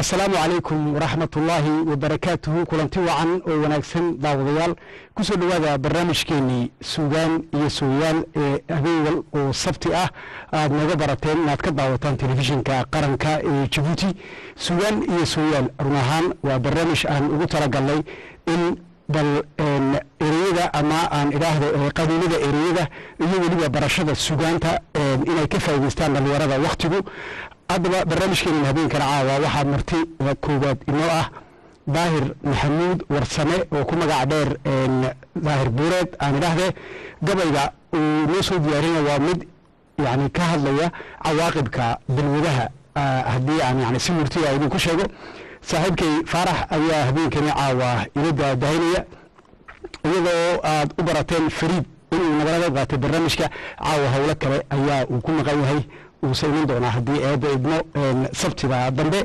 asalaamu calaykum waraxmat ullaahi wabarakaatuhu kulanti wacan oo wanaagsan daawadayaal kusoo dhowaada barnaamijkeenii suugaan iyo sooyaal ee habeenwal oo sabti ah aad nooga barateen inaad ka daawataan telefishinka qaranka ee jabuuti suugaan iyo sooyaal run ahaan waa barnaamij aan ugu talagalnay in bal ereyada ama aan idhaahdo qabiilada ereyada iyo weliba barashada sugaanta inay ka faa'idaystaan dhallinyarada wakhtigu haddaba barnaamijkeenan habeenkana caawa waxaa marti koowaad inoo ah daahir maxamuud warsame oo ku magac dheer daahir buureed aan idhaahdee gabayga uu noo soo diyaarina waa mid yani ka hadlaya cawaaqibka balwadaha haddii aan yani si murtiya idinku sheego saaxiibkay faarax ayaa habeenkani caawa ila daadahinaya iyadoo aad u barateen fariid inuu nagala qayb qaatay barnaamijka caawa howlo kale ayaa uu ku maqan yahay uuse iman doonaa haddii eedda idmo sabtida dambe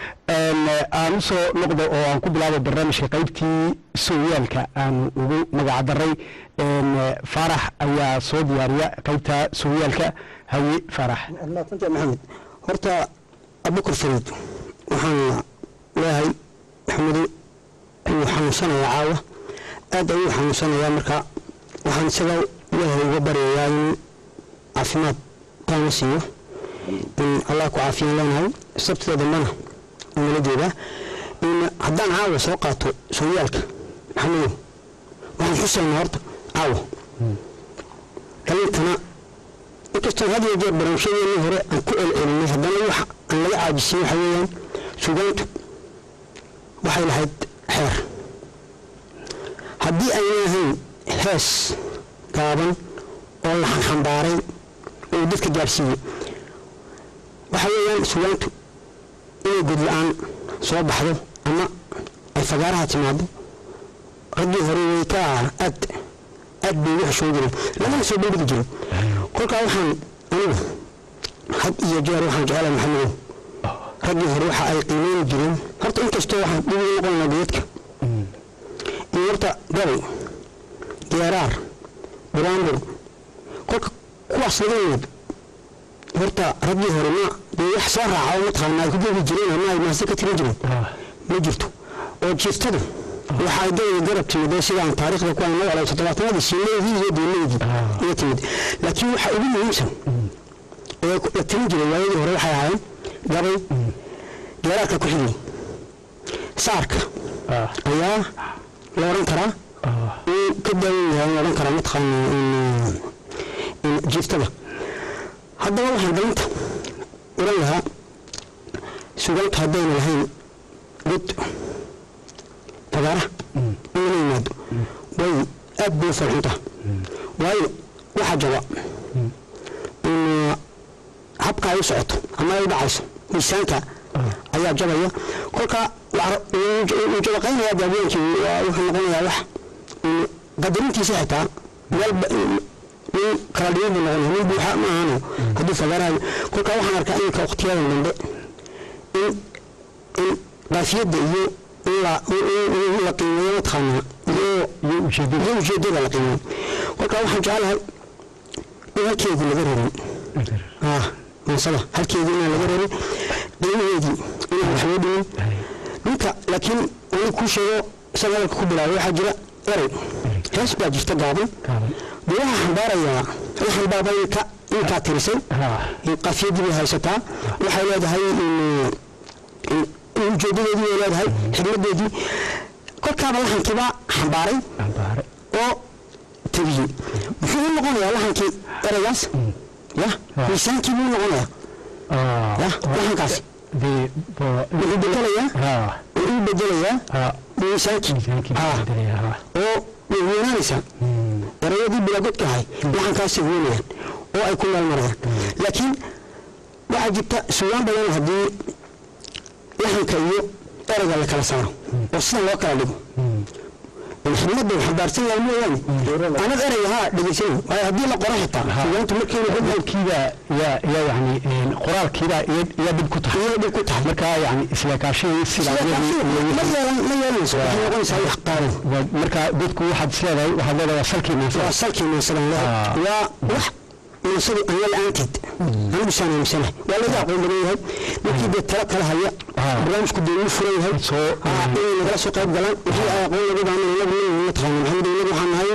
aan usoo noqdo oo aan ku bilaabo barnaamijka qaybtii sooyaalka aan ugu magac daray faarax ayaa soo diyaariya qaybta sooyaalka haye faarax maasanta maxamed horta abukar fariid waxaan leeyahay maxamedo ayuu xanuunsanayaa caawa aad ayuu xanuunsanayaa marka waxaan isaga ilaahay uga baryayaa inuu caafimaad taama siiyo in allah ku caafiyaan leenahay sabtida dambana nala jeedaa in haddaan caawa soo qaato sooyaalka maxamedow waxaan xusaynaa horta caawa kaliintana inkastoon had iyo jeer barnaamijyadeennii hore aan ku celcelinay haddana wax aan laga caajisay waxa weeyaan sugaantu waxay lahayd xeer haddii ayna ahayn hees gaaban oo la xanxambaaray oo dadka gaadhsiiyey waxa weeyaan sugaantu inay godla-aan soo baxdo ama ay fagaaraha timaado raggii hore way ka aad aad bay ugu xishoo jireen lamana soo bandhigi jiro kolkaa waxaan anigu had iyo jeer waxaan jecelahay maxamedow raggii hore waxa ay qiimeyn jireen horta inkastoo waxaan dhib ugu noqonaa geedka in horta gabay geeraar buraanbur kolka kuwaas laga yimid horta raggii hore ma dee wax soo raaca oo mataqaana ay ku gebi jireen ama ay maase ka tirin jireen ma jirto oo jiiftadu waxa ay dawada garab timid oo sidaan taariikhda ku aan noolay toddobaatanadii shiileydii iyo deeleydii iyo timid laakiin waxa ugu muhiimsan ee la tirin jiray waayadii hore waxay ahaayeen gabay geeraarka ku xigay saarka ayaa la odhan karaa uu ka daawan yahay la odhan karaa mataqaana jiiftada haddaba waxaan dalinta oran lahaa sugaanta haddayna lahayn god fagaara in la yimaado way aad bay u farxuntaa waayo waxaa jaba in habka ay u socoto ama ay u dhacayso miisaanka ayaa jabaya kolka uu jabaqaynaya daawooyinkii wuxuu noqonayaa wax qadarintiisa xitaa walba nin kala dhigan buu noqonaya nin buuxa ma ahano hadduu fagaarayo kolka waxaan arkaa iminka waqtiyadan dambe in in qaafiyadda iyo in la la qiimeeyo mataqaanaa iyo iyo ujeedada la qiimeeyo kolka waxaan jecelahay in halkeedii laga rarin ah mansada halkeedii inaan laga rarin qiimaheedii inaan wax loo dhimin ninka laakiin wali kuu sheego isaga hadalka ku bilaabay waxaa jira erey hees baa jirta gaaban dee waxaa xambaarayaa waxaan baaba inka inkaa tirisay qafiyadii bay haysataa waxay leedahay ujeedadeedii bay leedahay xigmadeedii kolkaaba lahankiibaa xambaaray oo tabiyey muxuu u noqonayaa lahankii ereygaas ya miisaankii buu noqonayaa ya lahankaasi wuxuu bedelayaa wuxuu bedelayaa miisaankii oo way weynaanaysaa erayadii bilaagodka ahay laxankaasay weynayaan oo ay ku meelmarayaan laakiin waxaa jirta sugaan badan haddii laxanka iyo erayga la kala saaro oo sidan loo kala dhigo xigmadda xambaarsan yahay mooyaane anad erayga haa dhegeysan waayo haddii la qoro xitaa sugaantu markiina hadalkiiba yaa yaa yani qoraalkiiba yaa dhib ku tahay iyada dhib ku tahay marka yani isleekaashihii ma yeelan ma yeelanayso waxay noqonaysaa wax qaadan marka dadku waxaad isleedahay waxaad leedahay waa salkii waa salkii mansadan leedahay waa wax mansadu anya la-aanteed anigu saan aaminsanahay waa laga aqoon badan yahay ninkii dee talo kala haya barnaamijku dee uu furan yahay soo inay nagala soo qayb galaan wixii ay aqoon lagu baahan inagu nin mataqaana maxamed inagu waxaan nahay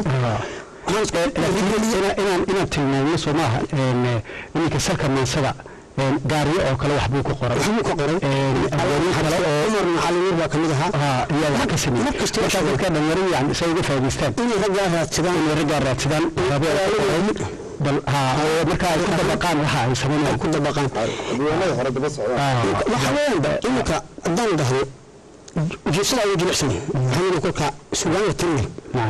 inaan inaan inaan tilmaamno soo maaha iminka salka maansada gaariyo oo kale waxbuu ku qoray waxbuu ka qoray abwaano kale oo cumar macalimiin baa kamid ahaa haa ayaa wax ka sameeyey mar kasta markaa dadka dhalinyaradu yani say uga faa'idaystaan inay raggaa raadsadaan inay raggaa raadsadaan bal haa oo markaa ay ku dabaqaan waxa ay sameynayaan ku dabaqaan diiwaanada hore daba socdaan waxa weeyaan iminka haddaan dhahdo ujeedsada ugu jilicsan maxamed kolka sugaan la tirinay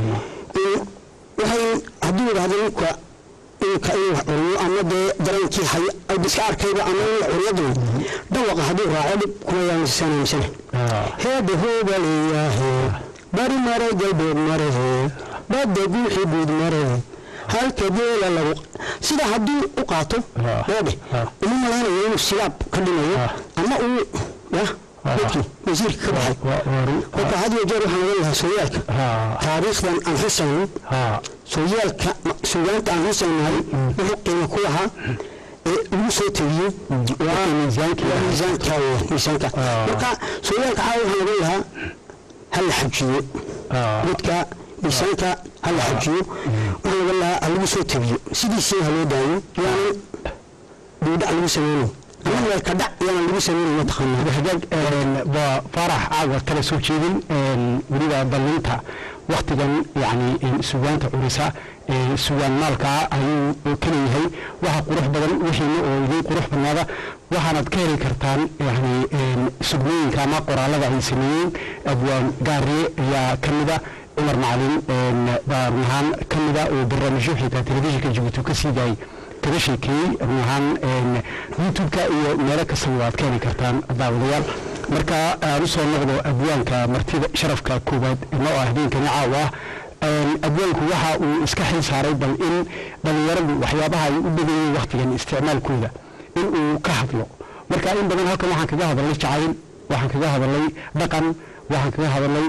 waxay hadduu yidhahdo ninka iminka inuu wax curiyo ama dee dareenkii hay iska arkayba ama inuu curiyaduna dhawaqa hadduu raaco dhib kuma yaansanamsane heebe hooba leeyahe bari mare galbeed marehe badda guuxi guud marehe halka geela lagu sida hadduu u qaato beedhe uma malaynayo inuu silaab ka dhimayo ama uu ya dadkii wasiirka ka baxay kolka had iyo jeer waxaan ogan lahaa sooyaalka taariikhdan aan xusayno sooyaalka suugaanta aan xusaynahay wuxuu qiimo ku lahaa ee lagu soo tegiyey waa miisaanka miisaanka miisaanka marka sooyaalka caawa waxaan ogan lahaa ha la xajiyo dadka miisaanka ha la xajiyo waxaan ogan lahaa ha lagu soo tegiyo sidiisii ha loo daayo yaanan duudhac lagu sameynayo ama weelka dhac yaanan lagu sameynayo mataqaanaa hagaag waa faarax caawa kala soo jeedin weliba ballinta waktigan yani sugaanta curisa sugaan maalkaa ayuu ka leeyahay waxa qurux badan wixiina oo idin qurux badnaada waxaanaad ka heli kartaan yani sugnooyinka ama qoraalada ay sameeyeen abwaan gaariye ayaa ka mida cumar macalin baa run ahaan ka mida oo barnaamijyo xitaa telefishinka jabuuti ka sii daayay kaga sheekeeyey run ahaan youtube-ka iyo meelo kastaba waad ka heli kartaan daawadayaal marka aan usoo noqdo abwaanka martida sharafka koowaad noo ah habeenkani caawa ah abwaanku waxa uu iska xil saaray bal in dhallinyaradu waxyaabaha ay u badayeen waktigan isticmaalkooda in uu ka hadlo marka in badan halkan waxaan kaga hadalnay jacayl waxaan kaga hadalnay dhaqan waxaan kaga hadalnay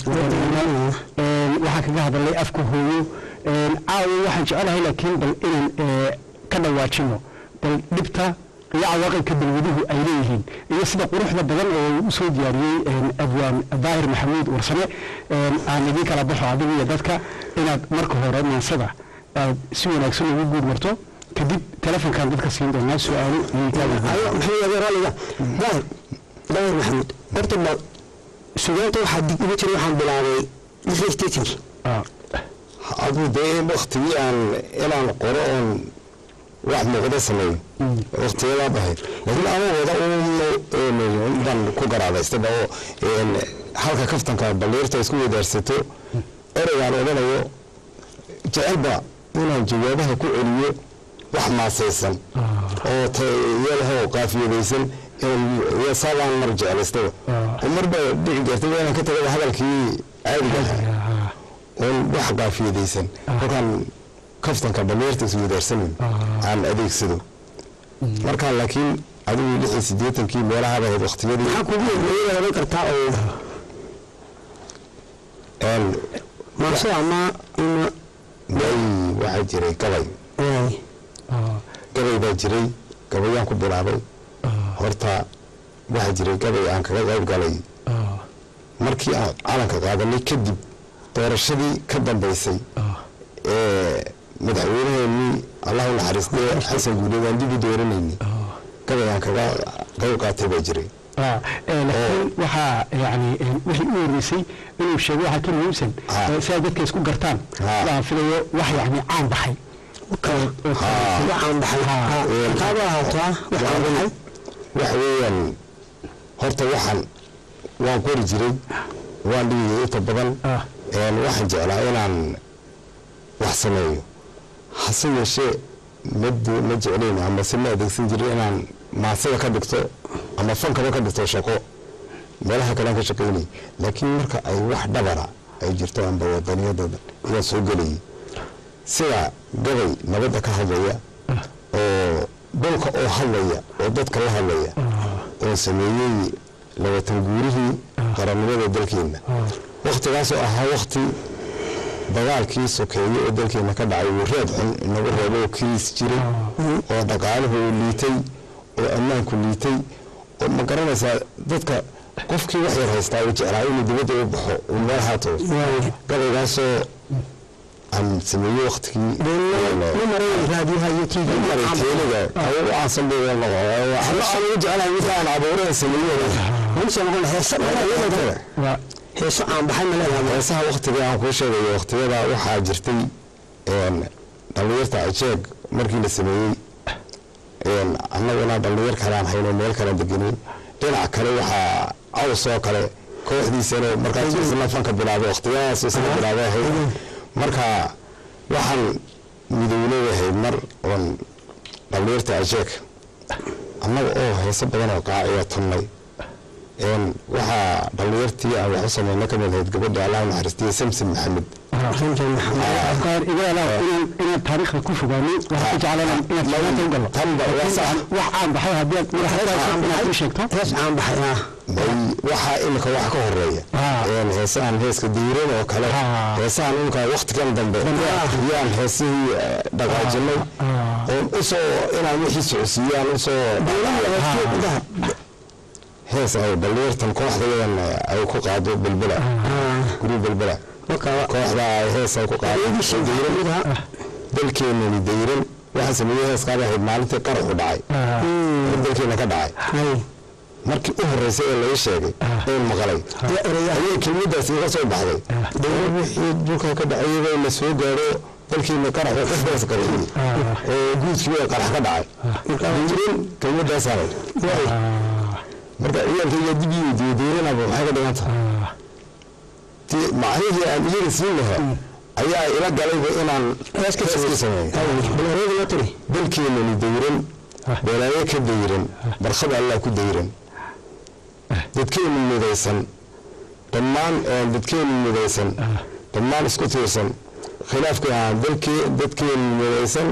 waxaan kaga hadalnay afka hooyo caawa waxaan jecelahay laakiin bal inaan ka dhawaajino bal dhibta iyo cawaaqibka balwaduhu ay leeyihiin iyo sida quruxda badan oo uu usoo diyaariyey abwaan daahir maxamuud warsame aan idin kala baxo adigu iyo dadka inaad marka hore maansada aad si wanaagsan ugu guud marto kadib telefonkan dadka siin doonaa su-aalo maxamed raliga daahir daahir maxamuud horta ba sugaanta waxaa dig uga jiray waxaan bilaabay lixdii stationki aduu dee waktigii aan inaan qoro oon wax muuqda sameeyo waktiyadaa dhahayd laakiin ama wada un baan ku garaadaystaba oo halka kaftanka balliirta isku wadaarsato ereygaan odhanayo jecelba inaan jawaabaha ku celiyo wax maasaysan oo tayalahoo qaafiyadaysan saabaan mar jeclaystaba oo marba dhici jirtay inaan ka tagaba hadalkii caadiga ahaa oon wax qaafiyadaysan kolkaan kaftanka balliirta is wadaarsanin aan adeegsado markaa laakiin adigu lix iyo siddeetankii meelahaba ahayd waktiyadii maxaa kugu yeeyaa oran kartaa oo maasada ama ima may waxaa jiray gabay gabay baa jiray gabayaan ku bilaabay horta waxaa jiray gabay aan kaga qayb galay markii aan calanka qaadanay kadib doorashadii ka dambaysay ee madaxweynaheenii allahu naxariistee xasan guuleed aan dib u dooranayni gabay aan kaga qayb qaatay baa jiray laakiin waxaa yani wixii u horeysay inuu sheego waxaa ka muhiimsan si ay dadka isku gartaan waan filayo wax yani caan baxay waxaan baxay kaaba ahaataa waxaan baxay waxa weeyaan horta waxaan waan qori jiray waan dhigayay inta badan waxaan jeclaa inaan wax sameeyo hase yeeshee mad ma jeclayn amase ma adeegsan jirin inaan maasada ka dhigto ama fankaba ka dhigto shaqo meelaha kalean ka shaqaynay laakiin marka ay wax dhabara ay jirto amba wadaniyada ayaan soo gelayay sida gabay nabadda ka hadlaya oo dhulka oo hadlaya oo dadka la hadlaya oo sameeyey labatan guurihii qarannimada dalkeenna wakhtigaasoo ahaa wakhti dagaalkii sokeeye oo dalkeena ka dhacay uu reeb xun inagu reebo oo kiriis jiray oo dhaqaaluhu uu liitay oo ammaanku liitay oo ma garanaysaa dadka qofkii wax yar haystaa uu jeclaa inuu dibadda u baxo uu meel haato gabaygaasoo aan sameeyey waktigii ma maray raadiyaha iyo tv teeliga awo u aansan bay wal noqo aan ugu jeclahay midka aan abuuran sameeyey mise noqon heesa waa heeso aan baxay ma leedahay heesaha waktiga aan kuu sheegayo waktiyada waxaa jirtay dhallinyarta ajeeg markii la sameeyey annaguna dhallinyar kale aan hayno meel kale degenin dhinac kale waxaa caws oo kale kooxdiisana markaas isla fanka bilaabay waktiyadaas isla bilaabay ahayd marka waxaan midowley ahayd mar oon dhallinyarta ajeeg annaga oo heeso badan oo qaaciya tunnay waxaa dhallinyartii aan wax u sameynay ka mid ahayd gabadha allah naxariistiye samson maxamed afkaar iga alaa inaan inaan taariikhda ku fogaanay waxaan ku jeclaan inaad suugaanta u gallo tanba waa sax wax aan baxay haddii aad madaxaydaas inaad ii sheegto hees aan baxay ah bay waxaa imika wax ka horeeya Ah. heesahan heeska diiran oo kale Ah. heesahan imika waktigan dambe yaan heesihii eh, dhaqaajinay oon usoo inaan wixii socodsiiyaan usoo hees ay dhallinyartan kooxdayadan ay ku qaado belbela guri belbela kooxda ay hees ay ku qaado dayran dalkeenani dayran waxaa sameeyey heeskaaba ahayd maalintii qaraxu dhacay oo dalkeena ka dhacay markii u horreysay ee laga sheegay een maqalay ayay kelmadaas iga soo baxday dawla wixii dhulka ka dhacayaba la soo gaadho dalkiina qaraxu qofkaas qarxiyey oo guudkiiba qarax ka dhacay dayran kelmadaasaa marka ciyaalkayga dib ii weydiiyey dayranaba maxay ka dhigan tahay ti macnihii aan iyaga siin lahaa ayaa ila galayba inaan heeska sameeyo dalkeenani dayran balaayo ka dayran barkhada allah ku dayran dadkeenu midaysan dhammaan dadkeenu midaysan dhammaan isku tiirsan khilaafka dalkee dadkeenu midaysan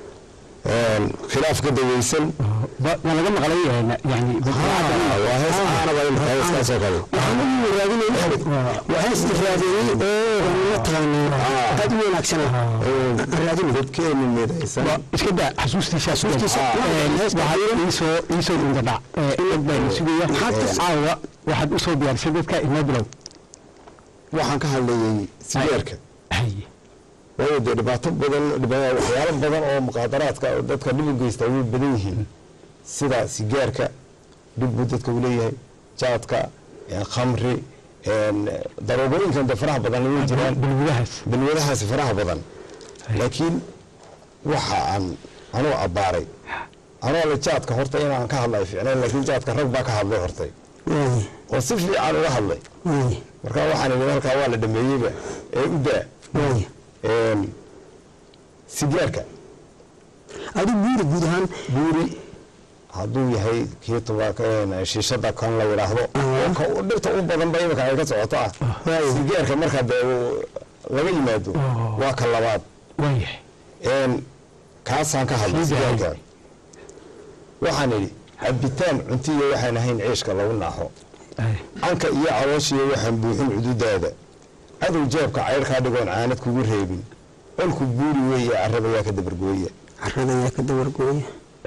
khilaaf ka daweysan waa laga maqlay yani waa hees ahaanaba imika heeskaasoo kale waa hees raadiyey oo mataqaana aad u wanaagsan raadin dadkeenu midaysan iska daa xasuustiisa waxaa iisoo iisoo indadhac inag baa la sugaya caawa waxaad usoo diyaarisay dadka inoo bilow waxaan ka hadlayay sigaarka haye waayo dee dhibaato badan dhiba- waxyaalo badan oo muqaadaraadka oo dadka dhib u geysta way badan yihiin sida sigaarka dhib buu dadka u leeyahay jaadka eh, khamri een, daroogooyinkan de faraha badan way jiraan balwadahaas balwadahaasi faraha badan laakiin waxa aan anuu abbaaray anoo le jaadka horta inaan ka hadlay ficneen laakiin jaadka rag baa ka hadlay hortay oo si fiican uga hadlay marka waxaan idhi halkaa waa la dhameeyeyba ee u daa een, sigaarka adi buuri guud ahaan buuri hadduu yahay kii tubaaka shiishada kan la yidhaahdo oo ka u- dhirta u badan ba imika ay ka socoto ah sigaarka markaa dee uu laga yimaado Oh. waa ka labaad waayahay een, kaasaan ka hadlay Sii daayay. sigaarka waxaan idhi cabitaan cuntiyo waxaan ahayn ciishka lagu naaxo canka iyo calooshiyo waxaan buuxin cududaada cadow jeebka cayrkaa dhigoon caanad kugu reebin olku buuri weeye carrabayaa ka dabargooya carada ayaa ka dabargooya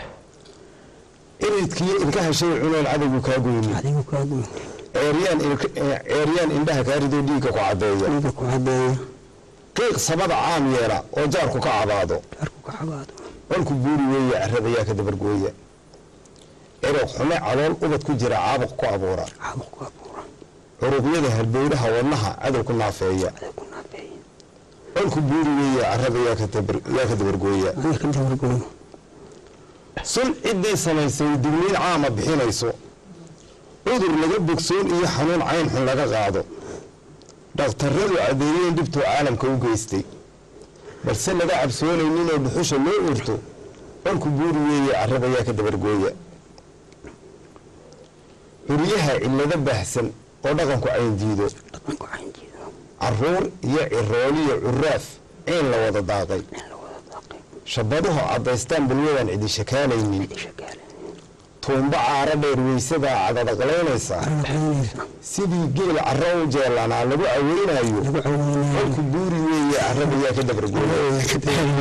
iridkiyo ilkaha shay cunoon cadowgu kaa goynin adigu kaagu ceeryaan ilk- eh, ceeryaan indhaha kaa ridoo dhiigga ku caddeeya dhiiga ku cadeeya qiiq sabada caam yeela oo jaarku ka cabaado arku ka cabaado olku buuri weeye carrabayaa ka dabargooya eroog xume calool ubad ku jira caabuq ku abuura caabuq ku abuura curuqyada halbowlaha wadnaha cadow ku naafeeya adag ku naafeeya olku buuri weeye carrabayaa ka dabar- yaa ka dabargooya adiga ka dabargooya sun ciddii samaysay digniin caama bixinayso cudur laga bogsoon iyo xanuun cayn xun laga qaado dhakhtarradu caddeeyeen dhibtuu caalamka u geystay balse laga cabsoonayninoo dhuxusha loo urto olku buuri weeye carrabayaa ka dabargooya curyaha cillado baahsan oo dhaqanku cayn diido dhaqanku caynjiido carruur iyo cirooliyo curaaf ciin la wada daaqay in la wada daaqay shabaduhu caddaystaan bulwadaan cidi shakaalaynin shakaale tuumba caaro dheer weysadaa cadadaqlaynaysa carada sidii geel carro u jeelanaa lagu caweynayo lagu caweynaya olku buuri weeye carrabayaa ka dabargooya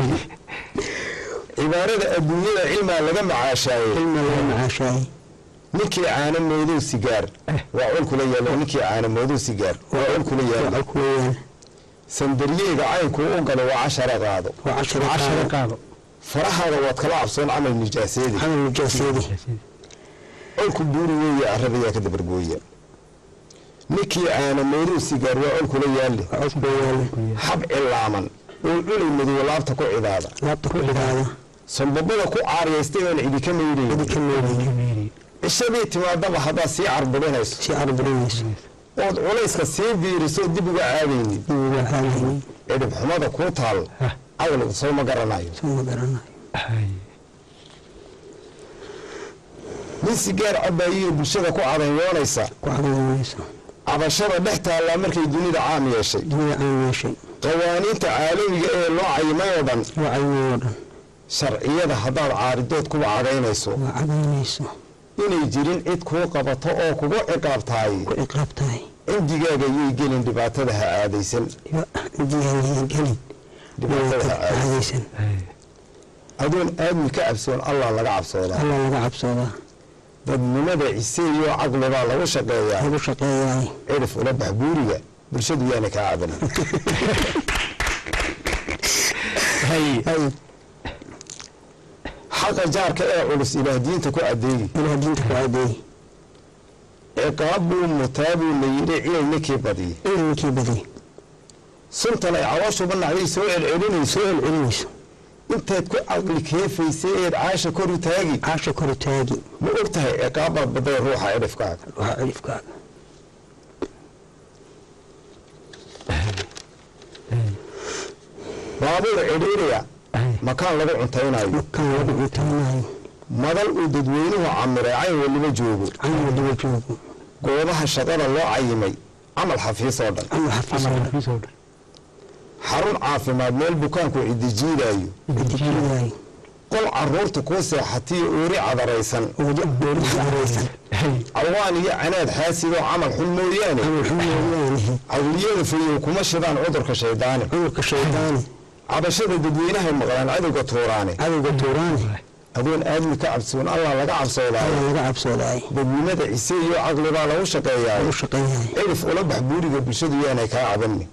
cibaarada adduunyada cilmaa laga macaashaaye ilma laga macaashaayay ninkii caano moodow sigaar waa col kula yaalo ninkii caano moodow sigaar waa col kula yaalo waxaa ku weeyaan sandaryeega caynku u galo waa cashara qaado waa cashara cashara qaado qaado farahaada waad kala cabsoon camal nijaaseedi camal nijaasyadi colku buuri weeye arradayaa ka dabargooya ninkii caano moodow sigaar waa col kula yaalle waa cod ku weeyaan xab cilaaman oo culay madow laabta ku cidaada laabta ku cidaada sanbabada ku caariyaystay oon cidi ka maydhayn cidi ka meelayay cishadii timaadaba haddaad sii carburinayso si carburinayso ood culayska sii biiriso dib uga aadaynin uga caadaynin cidhib xumada kuu taal caqligu soo ma garanayo soo ma garanayo nin sigaar cabaayiyo bulshada ku cadanyoonaysa ku cadaynayso cabashada dhex taallaa markay dunida caam yeeshay dunida aan yeeshay qawaaniinta caalamiga ee loo cayimay oo dhan waa caynay oo dhan sharciyada haddaad caaridood kuwa cadaynayso waa cadaynayso inay jirin cid kuu qabato oo kugu ciqaabtahay ku ciqaab tahay cindigaaga yay gelin dhibaatada ha aadaysan diyaanyahan gelin dhibaatada ha aadaysan caadaysan adoon aadmi ka cabsoon allah laga cabsoodaa alla laga cabsoodaa dadnimada ciseeyoo caqlibaa lagu shaqeeyaa lagu shaqeeyaay cirif ula bax buuriga bulshadu yaana kaa cabanin hay xaqa jaarka ee culus ilaah diinta ku adeegi ilaah diinta ku cadeey ciqaab buu mutaa buu la yidhi cilay ninkii badiyey ilminkii badiyey suntan ay calooshuba nacday soo celcelinayso soo celcelinayso intaad ku caqli keefaysay eed caasha kor u taagi caasha kori taagi ma og tahay ciqaabbaad baday ruuxa cidhifkaaga waxaa cirifkaaga baabuur cidhiiriya makaan lagu cuntaynayo makaan lagu cuntaynayo madal uu dadweynuhu camiray cayn weliba joogo cayn waliba joogo goobaha shaqada loo cayimay camal xafiis oo dhan camal xafiis oo dhan soo dhan xarun caafimaad meel bukaanku cidijiidaayo cidijiidaay qol caruurta kuu seexatiyo oori cadaraysan wadi dowladda araysan cawaan iyo canaad xaasidoo camal xun mooyaane camal xun mooyaane cawliyada fayow kuma shidaan cudurka shaydaani cudurka shaydaani cabashada dadweynahay maqlaan cadowga tuuraane cadowga tuuraani adoon aadmi ka cabsoon allah laga cabsoodaayo alla laga cabsoodaay dadnimada cise iyo caqlibaa lagu shaqeeyaayo lagu shaqeeyaay cirif ula bax buuriga bulshadu yaanay kaa cabanni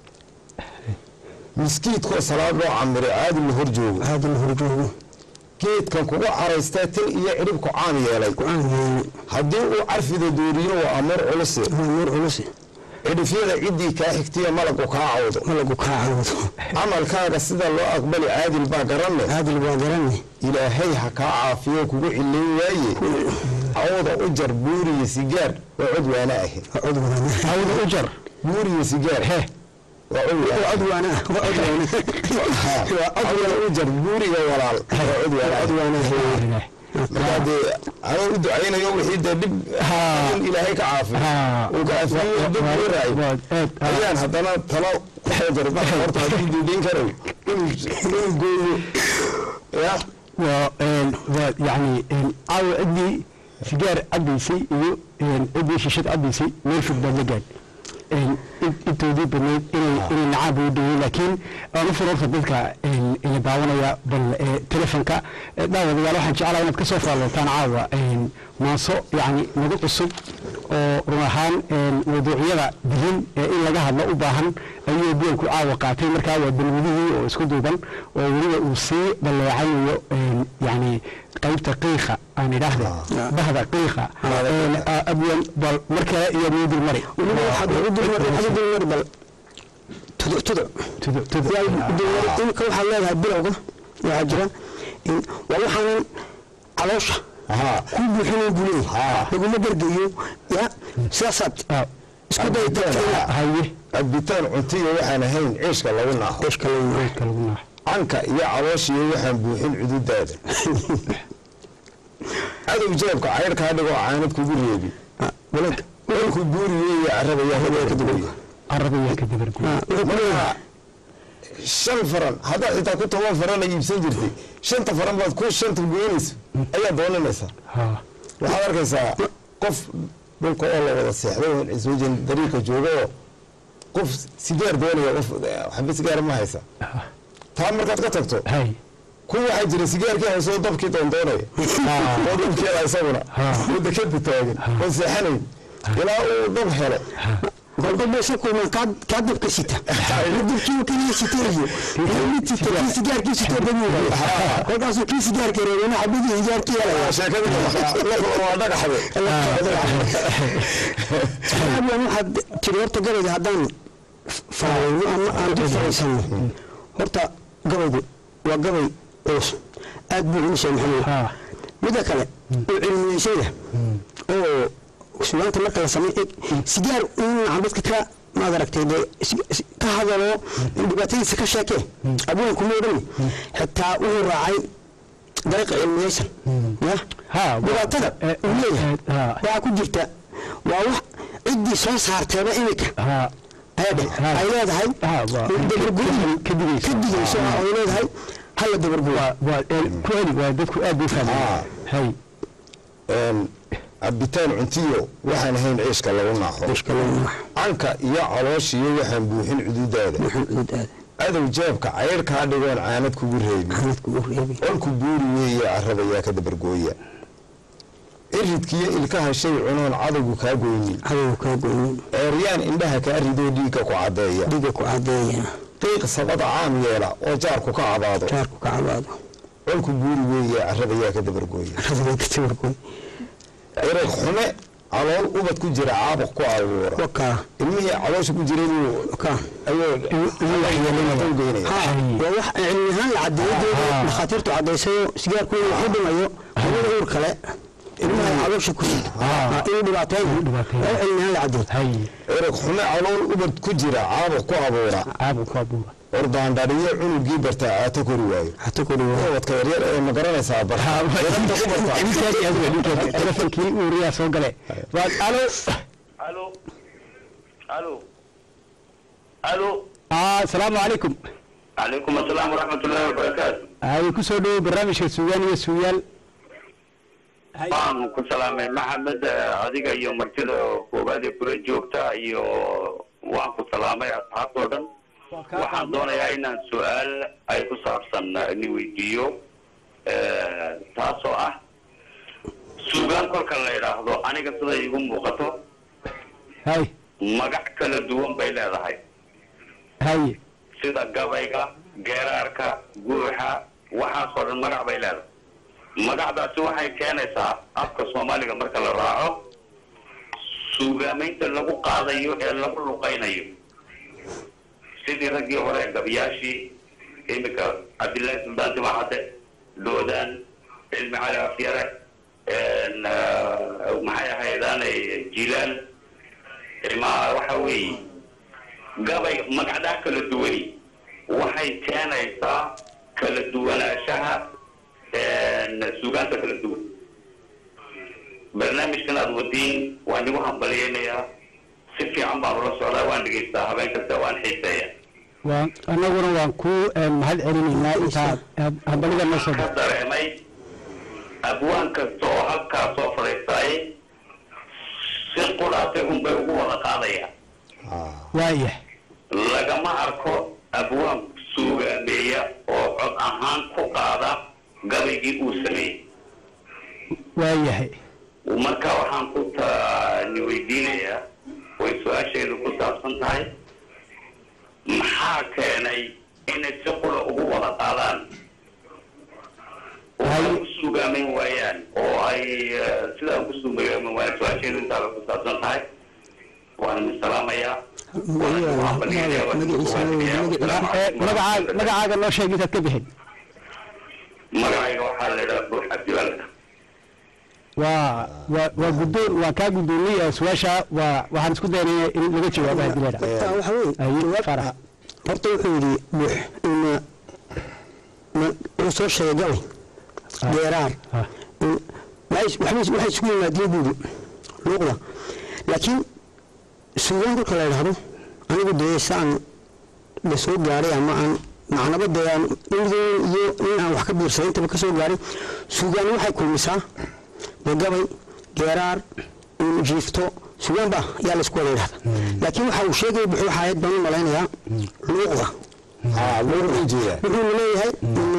miskiidkoo salaad loo camiray caadi la hor joogo caadi la horjoogo geedkan kugu caraystaa tin iyo cidhibku caam yeelay go-aan yeeli haddii uu carfida dooriyo waa amuur culuse waa nuur culus cidhifyada ciddii kaa xigtiya malagu kaa cawdo malagu kaa cawdo camalkaaga sida loo aqbali caadil baa garanne caadil baa garanne ilaahay ha kaa caafiyo kugu cilayn waaye cawda u jar buuriyo sigaar waa cod waana ahi waa cod waana awda u jar buuriyo sigaar he waa cod waana waa cod waana waa cod waana cawda u jar buuriga walaal waa cod waana cod waana markaa dee anoo u ducaynayo wixii dee dhib in ilaahay ka caafiyo uu ka caafiyo dib uu raayo ayaan haddana talo ku xeejarba horta haddii diidin karayo inuu gooyo ya waa waa yani caawa ciddii sigaar cabbaysay iyo ciddii shishad cabbaysay meel fog baad la gaad intoodii badnayd inay inay nacaab u dhawey laakiin aan u furo horta dadka ila daawanaya bal telefonka daawadayaal waxaan jeclaa inaad ka soo faallootaan caawa maaso yacni nagu cusub oo run ahaan mawduucyada dihin ee in laga hadlo u baahan ayuu biyanku caawa qaatay markaa waa balwadihii oo isku duuban oo weliba uu sii balleecanayo yacni qaybta qiiqa aan idhaahde bahda qiiqa abyan bal mar kale iyo mudul mari weliba waxaad u dulmari waxaad u dulmari bal tuduc tuduc tudu tudu yaa dulmari imika waxaad leedahay bilowga waxaa jira in waa waxaanan caloosha haa ku buuxinayn buu leeyahay laguma gargayo ya sidaasaad isku dayta haye cabitaan cuntiyo waxaan ahayn ciishka lagu naaho qeshka lagu ka lagu naax canka iyo calooshiyo waxaan buuxin cududaada cadow jeebka cayrkaa dhigoo caanad kugu reebi walad walku buuri weeye carrada yaa hobaa ka duwaya arabaya ka dabargu marka shan faran haddaad xitaa ku toban farana iibsan jirtay shanta faran baad ku shanta goynaysa ayaa doonanaysaa ha waxaad arkaysaa qof dhulka oo la wada seexdo iswajin dariiqa jooga oo qof sigaar doonaya qof waxba sigaar ma haysa taa markaad ka tagto hay kuwa waxaa jira sigaarkii haysoo dabkii doondoonaya oo dabkeeda isaguna oo dekada taagan oo seexanayn ilaa uu dab helo golba meesha kulmaan kaa kaa dabka sita dabkii kaliya sitanayo mid sita kii sigaarkii sitoo bamuuga kolkaasuu kii sigaarka reebana xabadii hijaarkii helaya sheekada waa dhagaxde abyan waxaad tiri horta gabayga haddaan faaweyno ama aan dul faraysano horta gabaygu waa gabay culus aad buu culus yahay maxamed ha midda kale oo cilmiyeysada oo sugaanta marka la sameey sigaar in dadka ka maad aragtay dee si- si- ka hadalo dhibaatadiisa ka sheekee abwaanku ma odhani xitaa wuxuu raacay dariiqa cilmiyeysan ya ha dhibaatada eh, uu leeyahay eh, ha waxaa ku jirta waa wax ciddii soo saarteeba imika ha ayadhe Ha. ay leedahay Ha, waa- dabargooyin ka digayso. ka digayso Ha. ay leedahay hala dabargooyo waa waa el- ku eli waa dadku aad bay fahmayaan hay cabitaan cuntiyo waxaan ahayn ciishka lagu naaxo canka iyo calooshiyo waxaan buuxin cududaada cadow jeebka cayr kaa dhigoon caanad kugu reebin olku buuri weeye carrabayaa ka dabargooya iridkiyo ilkaha shay cunoon cadowgu kaa goynin ceeryaan indhaha kaa ridoo dhiigga ku caddeeya qiiq sabada caam yeela oo jaarku ka cabaado colku buuri weeye carrabayaa ka dabargooya ciraq xume calool ubad ku jira caabuq ku abuura ilmihii caloosha ku jiray buu ayuu geynaya waa wax cilmi ahaan la cadeeyadeeda dhakhaatiirtu cadaysayo sigaarku inuu wax u dhimayo hawada uur kale ilmaha caloosha ku sito inuu dhibaateeyo waa cilmi ahaan la cadeey hay ciraq xume calool ubad ku jira caabuq ku abuura caabu ku abuura ordaandhadhiyo cunugii bartaa aata kori waayo hata ku dhiwo ubadka yaryar ee ma garanaysaa barta ku bartaa telefonkii uuriyaa soo gale waa alo الو الو الو ah asalaamu calaykum عليكم السلام ورحمه الله وبركاته hay ku soo dhowo barnaamijka suugaan iyo suuyaal waan ku salaamay maxamed eh, adiga iyo martida koowaad ee kula joogta iyo waan ku salaamay asxaabtoo dhan waxaan doonayaa inaan su-aal ay ku saabsan eh, ni weydiiyo eh, taasoo ah suugaan kolka la idhaahdo aniga sida igu muuqato hay magac kala duwan bay leedahay hay sida gabayga geeraarka guuxa waxaasoo dhan magac bay leedahay magacdaasi waxay keenaysaa afka soomaaliga marka la raaco suugaamaynta lagu qaadayo ee lagu luqaynayo sidii raggii hore gabayaashii iminka cabdillaahi suldaan timacadde doodaan cilmi cali afyare n, ah, maxay ahaydaanay jilaal ma waxa weeye gabay magacdaa kala duwani waxay keenaysaa kala duwanaanshaha suugaanta kala duwan barnaamijkan aad wadiin waan igu hambalyaynayaa si fiican baan ula socdaa waan dhegaystaa habeen kasta waan xiiseeya waan annaguna waan ku mahad celinaynaa intaa hambalida noo soo ka dareemay abwaan kasta oo halkaa soo fadhiistaay si qudhaatay unbay ugu wada qaadayaan waayah lagama arko abwaan suugaameeya oo cod ahaan ku qaada gabaygii uu sameeyey waayahay marka waxaan ku tani weydiinayaa way su-aasheedu ku saabsan tahay maxaa keenay inay si qura ugu wada qaadaan oo ay ku suugaameyn waayaan oo ay eh, sidaa ku suugaameyn waayaan su-aasheedu intaaba ku saabsan tahay waan idin salaamayaa Eh, magacaaga magacaaga noo sheeg intaad ka bixin magacayga waxaa la idhaha buux cabdiwal waa waa waa guddoon waa kaa guddoonnay ee su-aasha waa waxaan isku daynaya in laga jawaabo haddii la horta idhaha waxa weeye Aye, jawaab- farax. horta wuxuu yidhi buux ina ma- wuxuu soo sheegay gabay geeraar Ah. in- waxay waxbay- waxay isugu yimaadeen buuri luuqda laakiin suugaan kolka la idhaahdo anigu dee saan la soo gaaray ama aan macnaba dee aan indigeen iyo in aan wax ka biirsaday intaba ka soo gaaray suugaan waxay kulmisaa dee gabay geeraar in jiifto sugaan ba yaa laysku wada idhahda laakiin waxa uu sheegaya buxuu waxaayad baan u malaynayaa luuqda haa luuq u jeeda wuxuuna leeyahay ina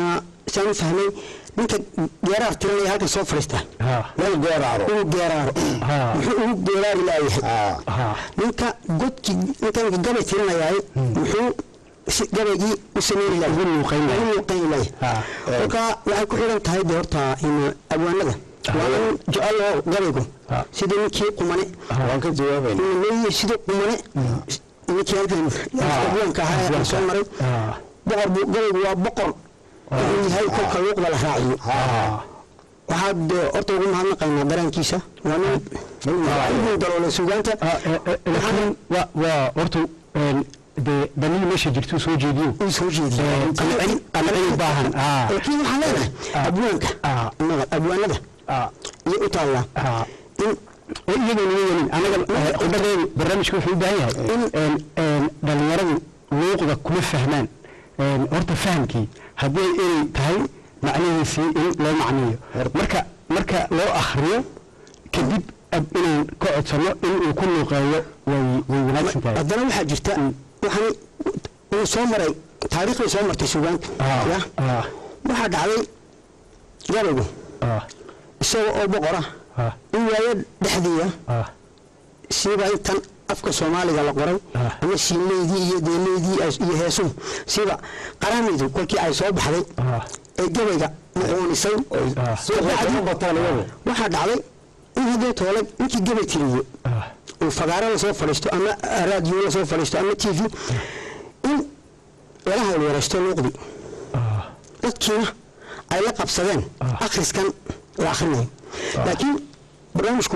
saan u fahmay ninka geeraar tiranaya halkan soo fadhiista ha meel geeraaro inuu geeraaro Ha. muxuu ugu geeraari laayahay aa ha ninka godkii ninka gabay tirinayaay muxuu si gabaygii u sameyn lahay Ugu luuqayn lahay. ugu luuqayn lahay Ha. kolka waxay ku xidhan tahay de horta in abwaanada waa in jecel oo gabaygu Ha. sidii ninkii qumane waan ka jawaabayna leeyahay sidii qumane ninkii halkan abwaanka ahaa ee aan soo maray ha boqor buu gabaygu waa boqor wuxuu yahay kolka luuqda la raaciyo ha waxaad eh, horta ugu mahadnaqaynaa daraankiisa waa nin nin daroole sugaanta Ah, eh, eh, laakiin waa waa horta een, dee danii meesha jirtuu soo jeediyo uu soo jeediyo Eh, qancin qancin u baahan ah laakiin waxaan leenahay Ah. abwaanka Ah. nabad abwaanada ah iyo u taallaa ah in oo iyagoon iga welin anaga qudhadeedu barnaamijka wuxuu u baahan yahay in een, dhalinyaradu luuqda kuma fahmaan een, horta fahamkii haddii ay erey tahay macnihiisii in loo macneeyo marka marka loo akhriyo kadib ab- inaan ka codsano in uu ku luuqeeyo way way wanaagsan tahay haddana waxaa jirta waxaan uu soo maray taariikhday soo martay sugaanta Ah, ya ah, waxaa dhacday gabaygu ah, isaga oo boqora ah, in waayo dhexdiiya ah, siiba intan afka soomaaliga la qoray Ah. ama shiileydii iyo deeleydii ay- iyo heesuhu siiba qaraamidu kolkii ay soo baxday ah, ee gabayga muquunisay ah, suuqa bataan iyagu waxaa dhacday in haddee toole ninkii gabay tiriye ah, uu fagaaro lasoo fadhiisto ama raadiyo lasoo fadhiisto ama t v in lala hawlwaraysto luuqdii ah, dadkiina ay la qabsadeen Ah. akhriskan la akhrinayo laakiin barnaamijku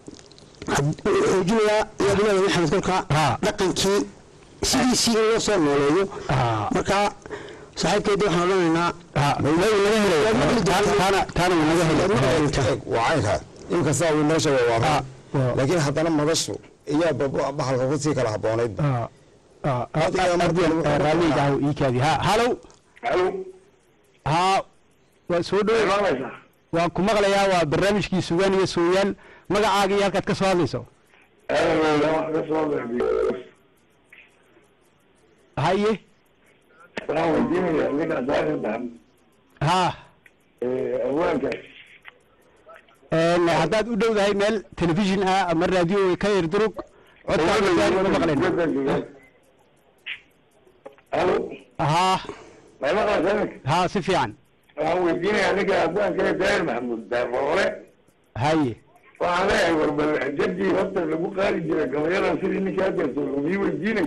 had- wuxuu xoojinayaa yaa bilaada maxamed kolkaa Ah. dhaqankii sidiisii in loo soo nooleeyo Ah. markaa saaxiibkeedii waxaan odhanaynaa ah, way naga helay taana taana- taana way naga helay waa caynkaa inkastaa uu noo sheegay waa Ah, run waa- laakiin haddana madashu iyaa bab- bahalka kusii kala habboonayd ah, ah, ah, ardiyan, eh, raalliga ah ii kaadi ha halow halo haa waa soo dhow maqlaysaa waan ku maqlayaa waa barnaamijkii sugaan iyo sooyaal magacaaga iyo halkaad ka soo hadlayso haye waxaan weydiinaya ninka saaxiibaan ha awaanka een, haddaad u dhowdahay meel telefishin ah ama raadiyo ka yar durug codkaaga gaari ma maqlayna halo ha may maqlaysaa ninka ha si fiican waxaan weydiinayaa ninka awaanka daahir maxamuud daaroole haye waxaan leeyahay warbal jadii horta lagu qaadi jiray gabayadan sidii ninka hadeerto mii weydiinay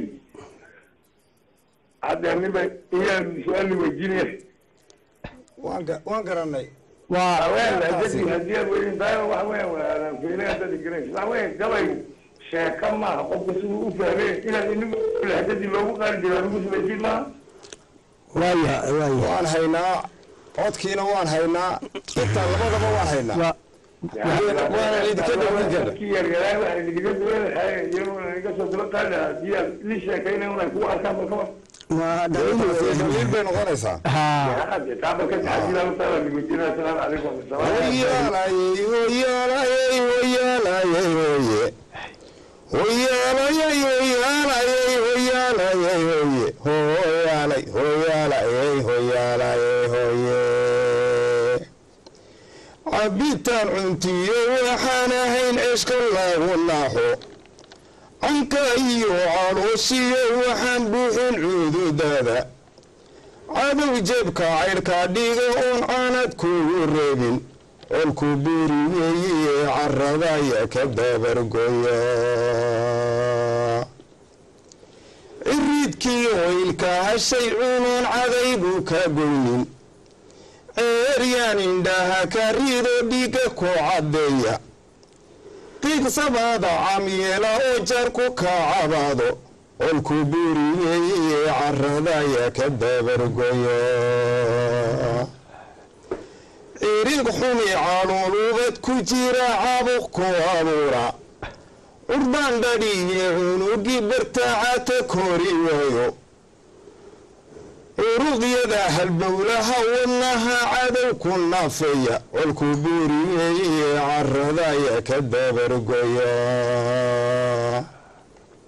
hadda niba iyaan su-aal ni weydiinaya waan ga- waan garanay waa haween jadii haddii aad weydin tahay waxa weya waa fiilay haddaad garanaysa waxa weya gabay sheeka maaha qofka siduu u fahmee inaad inigu lahjadii loogu qaadi jiray lagu samaysiin maaha waaya waaya waan haynaa codkiina waan haynaa intaa labadaba waan haynaa waa waana idinka dhawaan jirna dadkii yaryaraa waxa idinkaga duwanahay iyaguna idinka soo daba qaadi lahaa haddii aad li sheekayna unay kugu arkaan balka war waa taasi dhaliil daliil bay noqonaysaa ha taaba ka taxadiilaa utaala nigujinaa asalaamu calaykum hoyaalayey hoyaalayey hoyaalayey hoye hoyaalayey hoyaalayey hoyaalayey hoye hoyaalay hoyaalayey hoyaalayey hoye cabitaan cuntiyo waxaan ahayn ceshka lagu naaxo canka iyo calooshiyo waxaan buuxin cududada cadow jebka caydhka dhiga oon caanad kugu reebin colku buuriyeeye caradaya ka dabargoya ciridkii hoylka hashay cunoon cadaybu ka goynin ceeryaan indhaha ka rido dhiiga ku caddeeya qiigsabaada camyeela oo jar ku kacabaado colku buuriyeeye caradaya ka dabargoya cirig xumi caluulubad ku jira cabuq ku abuura curdaan dhadhiye cunugii bartaacata kori waayo curuqyada halbowlaha wadnaha cadow ku naafeeya colku buuriyeeye caradaya ka dabargoya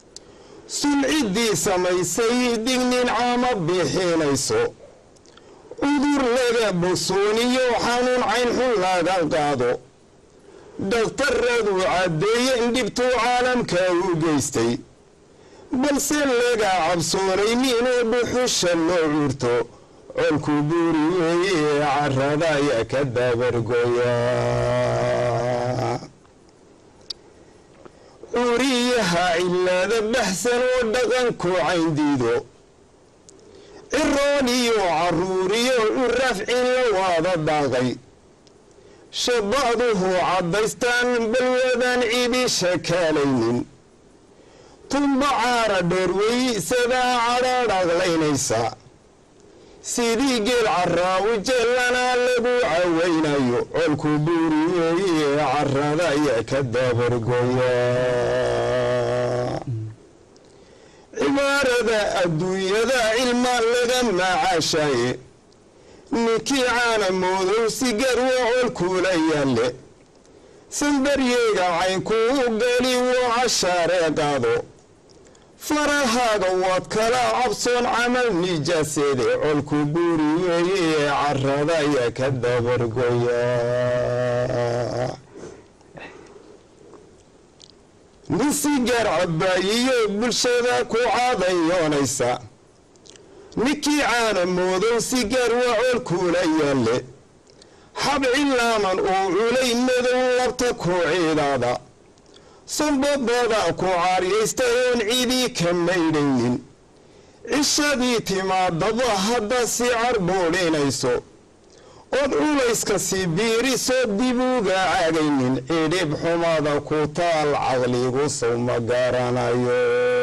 sulciddii samaysay dignin caama bixinayso cudur laga bogsooniyo xanuun caynxun laga qaado dhakhtaradu caddeeye in dhibtuu caalamka u geystay balse laga cabsoonaynin oo dhuxusha loo curto colku buuri weeye carada ayaa ka dabargoya curiyaha cilada baxsan oo dhaqanku cayndiido ciroon iyo caruuriyo curafcin la waada daaqay shabaduhu caddaystaan balwadaan cidi shakaalaynin tumba caara dheerweysadaa cadhaadhaqlaynaysa sidii geel caraawi jeellanaa lagu cawaynayo colku buuri weeye carada ayaa ka dabargoya cibaarada adduunyada cilma laga macaashaaye ninkii caana moodow si garwa colkuula yaalle sanbaryeega caynkuu geli wuu cashaaree qaado farahaaga waad kala cabsoon camal nijaaseede colku buuri weeye carada ayaa ka dabargoya nin sigaar cabaayiyo bulshada ku caadayoonaysa ninkii caana moodow sigaar waa colkuula yaalle xabcilaaman uu culay madow labta ku ciidaada sanbabada ku caaryaystay oon cidii ka maydhaynin cishadii timaadaba hadda si carboodhinayso ood culayska si biirisoo dibuuga caagaynin cidhib xumada ku taal caqligu sow ma garanayo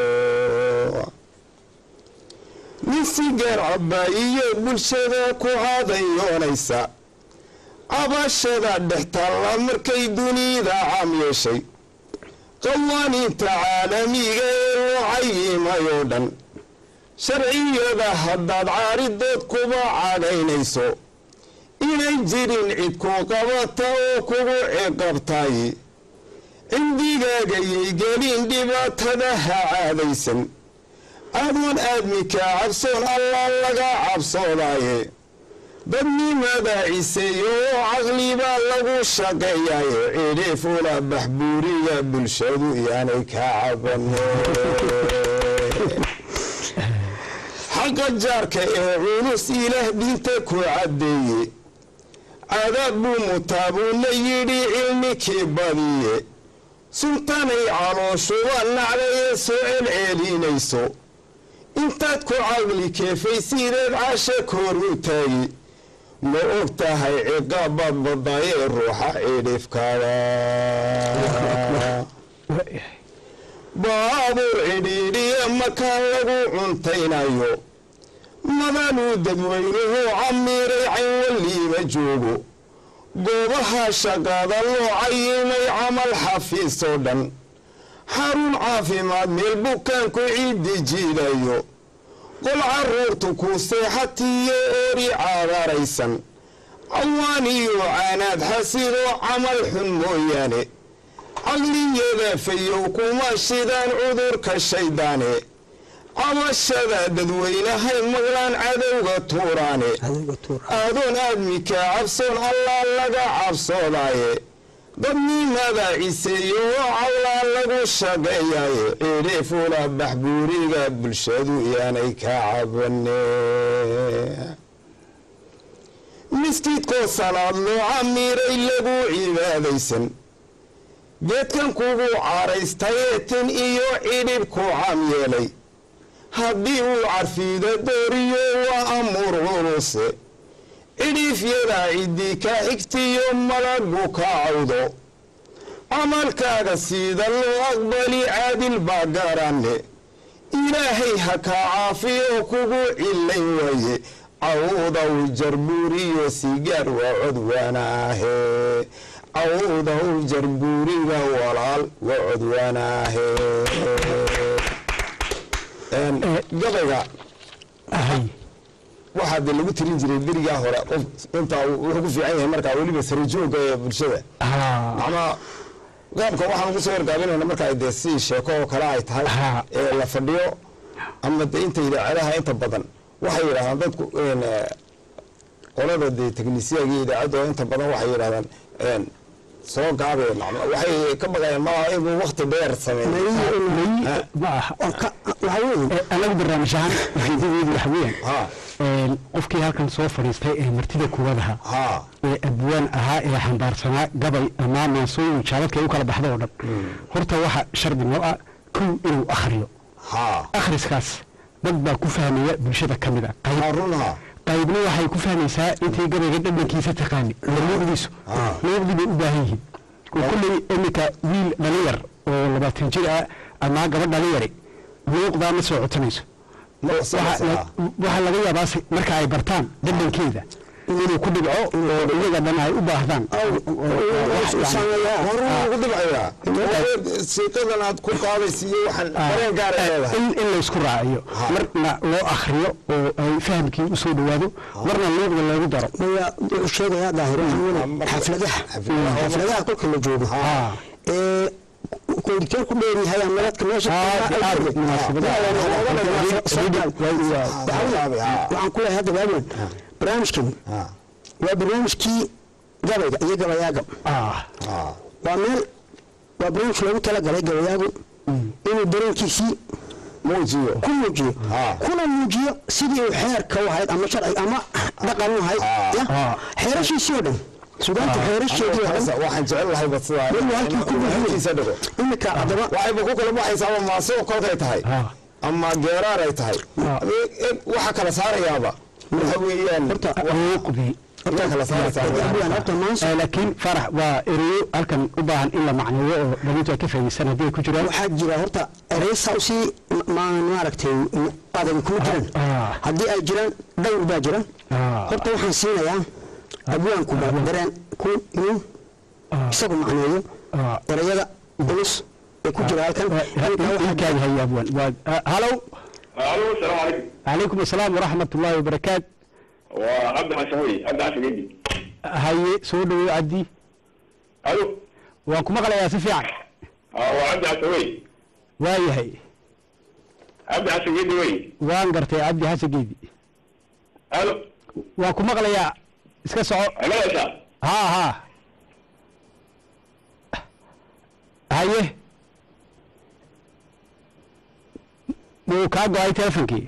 nin sigaar cabaayiyo bulshada ku caadayoonaysa cabashada dhextaalla markay dunida caam yeeshay qawaaniinta caalamiga ee loo cayimay oo dhan sharciyada haddaad caaridood kuba cagaynayso inay jirin cid ku qabata oo kugu ciqabtay cindigaagayay gelin dhibaatada ha caadaysan adoon aadminkaa cabsoon allah laga cabsoodaaye dadnimada ciseeyo oo caqlibaa lagu shaqeeyaye cidhiifula baxbuuriga bulshadu yaanay ka cabane xaqa jaarka ee culus ilaah diinta ku caddeeye cadaab buu mutaabuuna yidhi cilmikii badiye sultanay calooshuba nacdayee soo celceelinayso intaad ku caqli keefaysideed casha koor u taagi ma og tahay ciqaabaad badayee ruuxa cidhifkaada baabuur cidhiidhiya makaan lagu cuntaynayo madanuu dadweynuhu camiiray caynwaliima joogo goobaha shaqaada loo cayimay camal xafiis oo dhan xarun caafimaad meel bukaanku ciiddi jiidayo qol caruurtu ku seexatiyo oori caadaraysan cawaan iyo caanaad xasidoo camal xun mooyaane caqliyada fayow kuma shidaan cudurka shayddaane cabashada dadweynahay maqlaan cadowga tuuraane aadoon aadmika cabsoon allah laga cabsoodaaye dadnimada ciseeyo oo cawlaa lagu shaqeeyaaye cidhiifula baxbuuriga bulshadu yaanay ka cabane miskiidkoo salaad loo camiiray lagu cibaadaysan geedkan kugu caaraystayee tin iyo cidhib ku cam yeelay haddii uu carfiida dooriyo waa amuur culuse cidhiifyada ciddii ka xigtiyo malagu ka cawdo camalkaaga siida loo aqbali caadil baa garanne ilaahay ha kaa caafiyo kugu cillayn waaye cawdaw jarbuuriyo sigaar waa codwaana ahee cawdaw jarbuuriga walaal waa codwaana ahee gabayga waxaa de lagu tirin jiray berigaa hore qof intaa wuxuu ku fiican yahay markaa weliba sarajooga ee bulshada macnaa qaabka waxaan ugu soo wargaabinayna markaa dee si sheeko oo kale ay tahay ee la fadhiyo ama de inta idaacadaha inta badan waxay yidhaahdaan dadku qolada dee teknisiyaga iyo idaacadda oo inta badan waxay yidhahdaan een, soo gaabee macna waxay ka baqayaan ma inuu wakti dheer sameeyo ma aha waxaa weeye Eh, anagu barnaamij ahaan ujeedadeedu waxa weeyaan ha een, qofkii halkan soo fadhiistay ee martida kuwad ahaa ha ee abwaan ahaa ee xambaarsanaa gabay ama maansooyin jaaladka ay u kala baxda oo dhan horta waxa shardi noo ah kow inuu akhriyo ha akhriskaas dad baa ku fahmaya bulshada ka mid a qayb ha runha qaybna waxay ku fahmaysaa intay gabayga dhadhankiisa taqaani luuqdiisu Ah. luuqdii bay u baahan yihiin oo kulley iminka wiil dhalinyar oo labaatan jir ah ama gabadh dhalinyari luuqdaa ma soo cotanayso ma waxa la- waxaa laga yaabaa se- marka ay bartaan dhadhankeeda inuu ku dhibco oo iyaga dhan ay u baahdaan hore ugu dhibcayaa siiqadan aad ku qaadaysa iyo waxaan dareen gaara leedahay in in laysku raaciyo Ha. marna loo akhriyo oo ay fahamkii usoo dhowaado marna luuqda loogu daro maya wuxuu sheegayaa daahir waxaa weeye marka- xafladaha xafladaha. xafladaha kolka la joogo Ah. ee konditeer ku dheeryahay ama dadka meesha aad iyo aad munaasabadaha. waxaan ku leeyahay hadda waaweyn barnaamijkan ha waa barnaamijkii gabayga iyo gabayaaga ah ha waa meel waa barnaamij loogu talagalay gabayaagu inuu dareenkiisii muujiyo ku muujiyo Ah. kuna muujiyo sidii uu xeerka u ahayd ama sharci ama dhaqan u ahayd Ah. ya Ah. xeerashiisii oo dhan sugaanta xeerasheedii oo dhan waxaan jecel lahay badsidaa Weli halkii ku buuxiyey. halkiisa dhigo iminka haddaba waxayba ku kala baxaysaa ama maasoo kolkay tahay Ah. ama geeraar ay tahay Ah. waxa kala saarayaaba waxa weeyaan luuqdii waxa kala saaraysaa abwaan horta maanso Eh, laakiin farax waa ereyo halkan u baahan in la macneeyo oo dhalintu ay ka faa'iidaysan haddii ay ku jiraan waxaa jira horta ereysa usii ma maaragtay adag kuma jiraan Ah. haddii ay jiraan dhowr baa jira Ah. horta waxaan siinayaa abwaanku ba dareen ku inuu Ah. isagu macneeyo Ah. ereyada culus ee ku jira halkan Halkan waxaa ilkaadi haya abwaan waa ah, halow alo asalaamu calaykum calaykum asalaam waraxmat ullaahi wabarakaat waa cabdi xasan wey cabdi xasan geedi haye soo dhawow cabdi alo waan ku maqlayaa si fiican waa cabdi xasan wey waayahay cabdi xasan geedi wey waan gartay cabdi xasan geedi alo waan ku maqlayaa iska soco magalaysaa haa haa haye wuu kaa go-ay telefonkii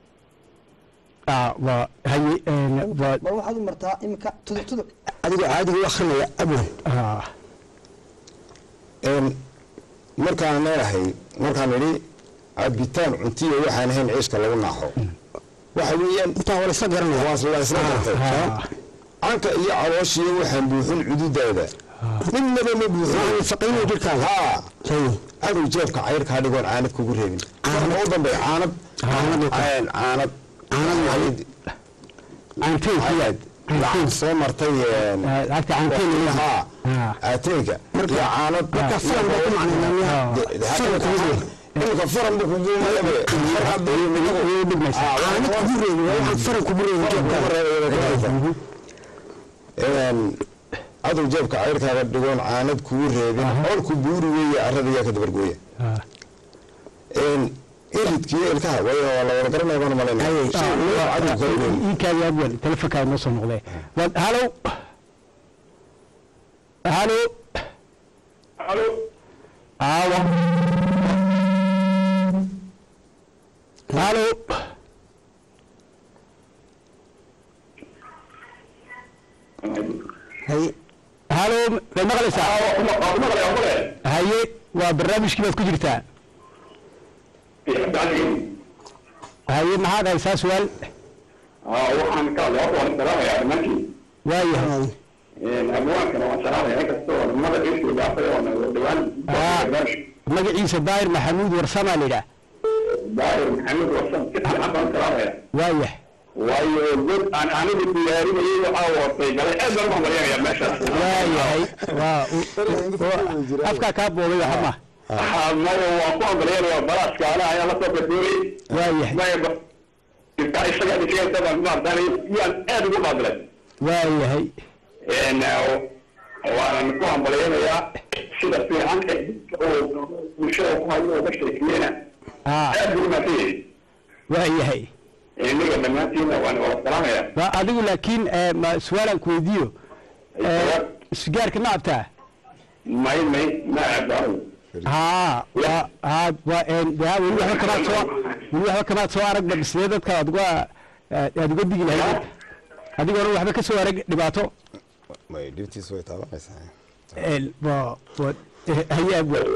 ah waa haye een, waa bal waxaad u martaa iminka tuduc tuduc adigoo caadiga u akrinaya abwan ah een markaan leedahay markaan idhi cabitaan cuntiyo waxaan ahayn ciiska lagu naaxo waxa weeyaan intaa waa la isla garanaya waa la isla gartay ah canka iyo calooshiyo waxaan buuxin cududaada midnaba ma buuxin faqiinuu jirkaaga haa hay cadow jeebka cayrkaa dhigoon caanad kugu reebin caanad u dambeeya caanad Caanad u kale. caanad caanad caanteen ku yaad lacag soo martay een, lacagta caanteen waqtiga, lagu haa Ah. aateenka iyo caanad marka falan baa ku macnaynaa imika faran buu kugu mayabe way dhigmaysaa caanad kugu reebi waa waxaan faran kugu reebi jeebkaaga cadow jeebka cayrkaaga dhigoon caanad kugu reebin olku buuri weeye arada yaa ka dabargooya Ah. iridkiyo ilkaha way waa la wada garanaya baan malaynaya shay loo cadow kala weyn iinkaadi abwan telefonkaa noo soo noqdee waa halow halo alo aawa halo hay halo may maqlaysaa maqlaya maqlaya haye waa barnaamijkii baad ku jirtaa cabdi xasan geedi haye maxaad haysaa su-aal waxaan ka hadlay horta waan salaamayaa dhammaantiin waayahay abwaankana waan salaamaya inkastoo nimada iisoo dhaafay oo dhawaan magaciisa daahir maxamuud warsamaa la yidhaah daahir maxamed wasan si fiican baan salaamaya waayah waayo god aan anigu diyaarinayay waxaa watay galay aad baan u hambalyanaya meesha waayahay waa afkaa kaa boobay waxa ma maya waan ku hambalyanaya balaaska ana ayaa lasoo gardoorayay waayahay maya intaa isaga dhisigaysa baan maartaan yaan aad ugu qaadilay waayahay waanan ku hambalyanayaa sida fiican ee oo bulshada ku hayo oo ka sheekiyena aa aad buu umaadsan yahay waayahay iniga dhammaantiina waan wada salaamaya waa adigu laakiin eh, ma su-aalaan ku weydiiyo Eh, sigaarka ma cabtaa may may ma aado haa waa haa waa een de haa weli waxba kamaad soo weli waxba kamaad soo aragba bislee dadka aad uga aad uga digi lahayd dadka adigoona waxba ka soo arag dhibaato may dhibtiisu way taabanaysaa een waa waa eh, hayaab wa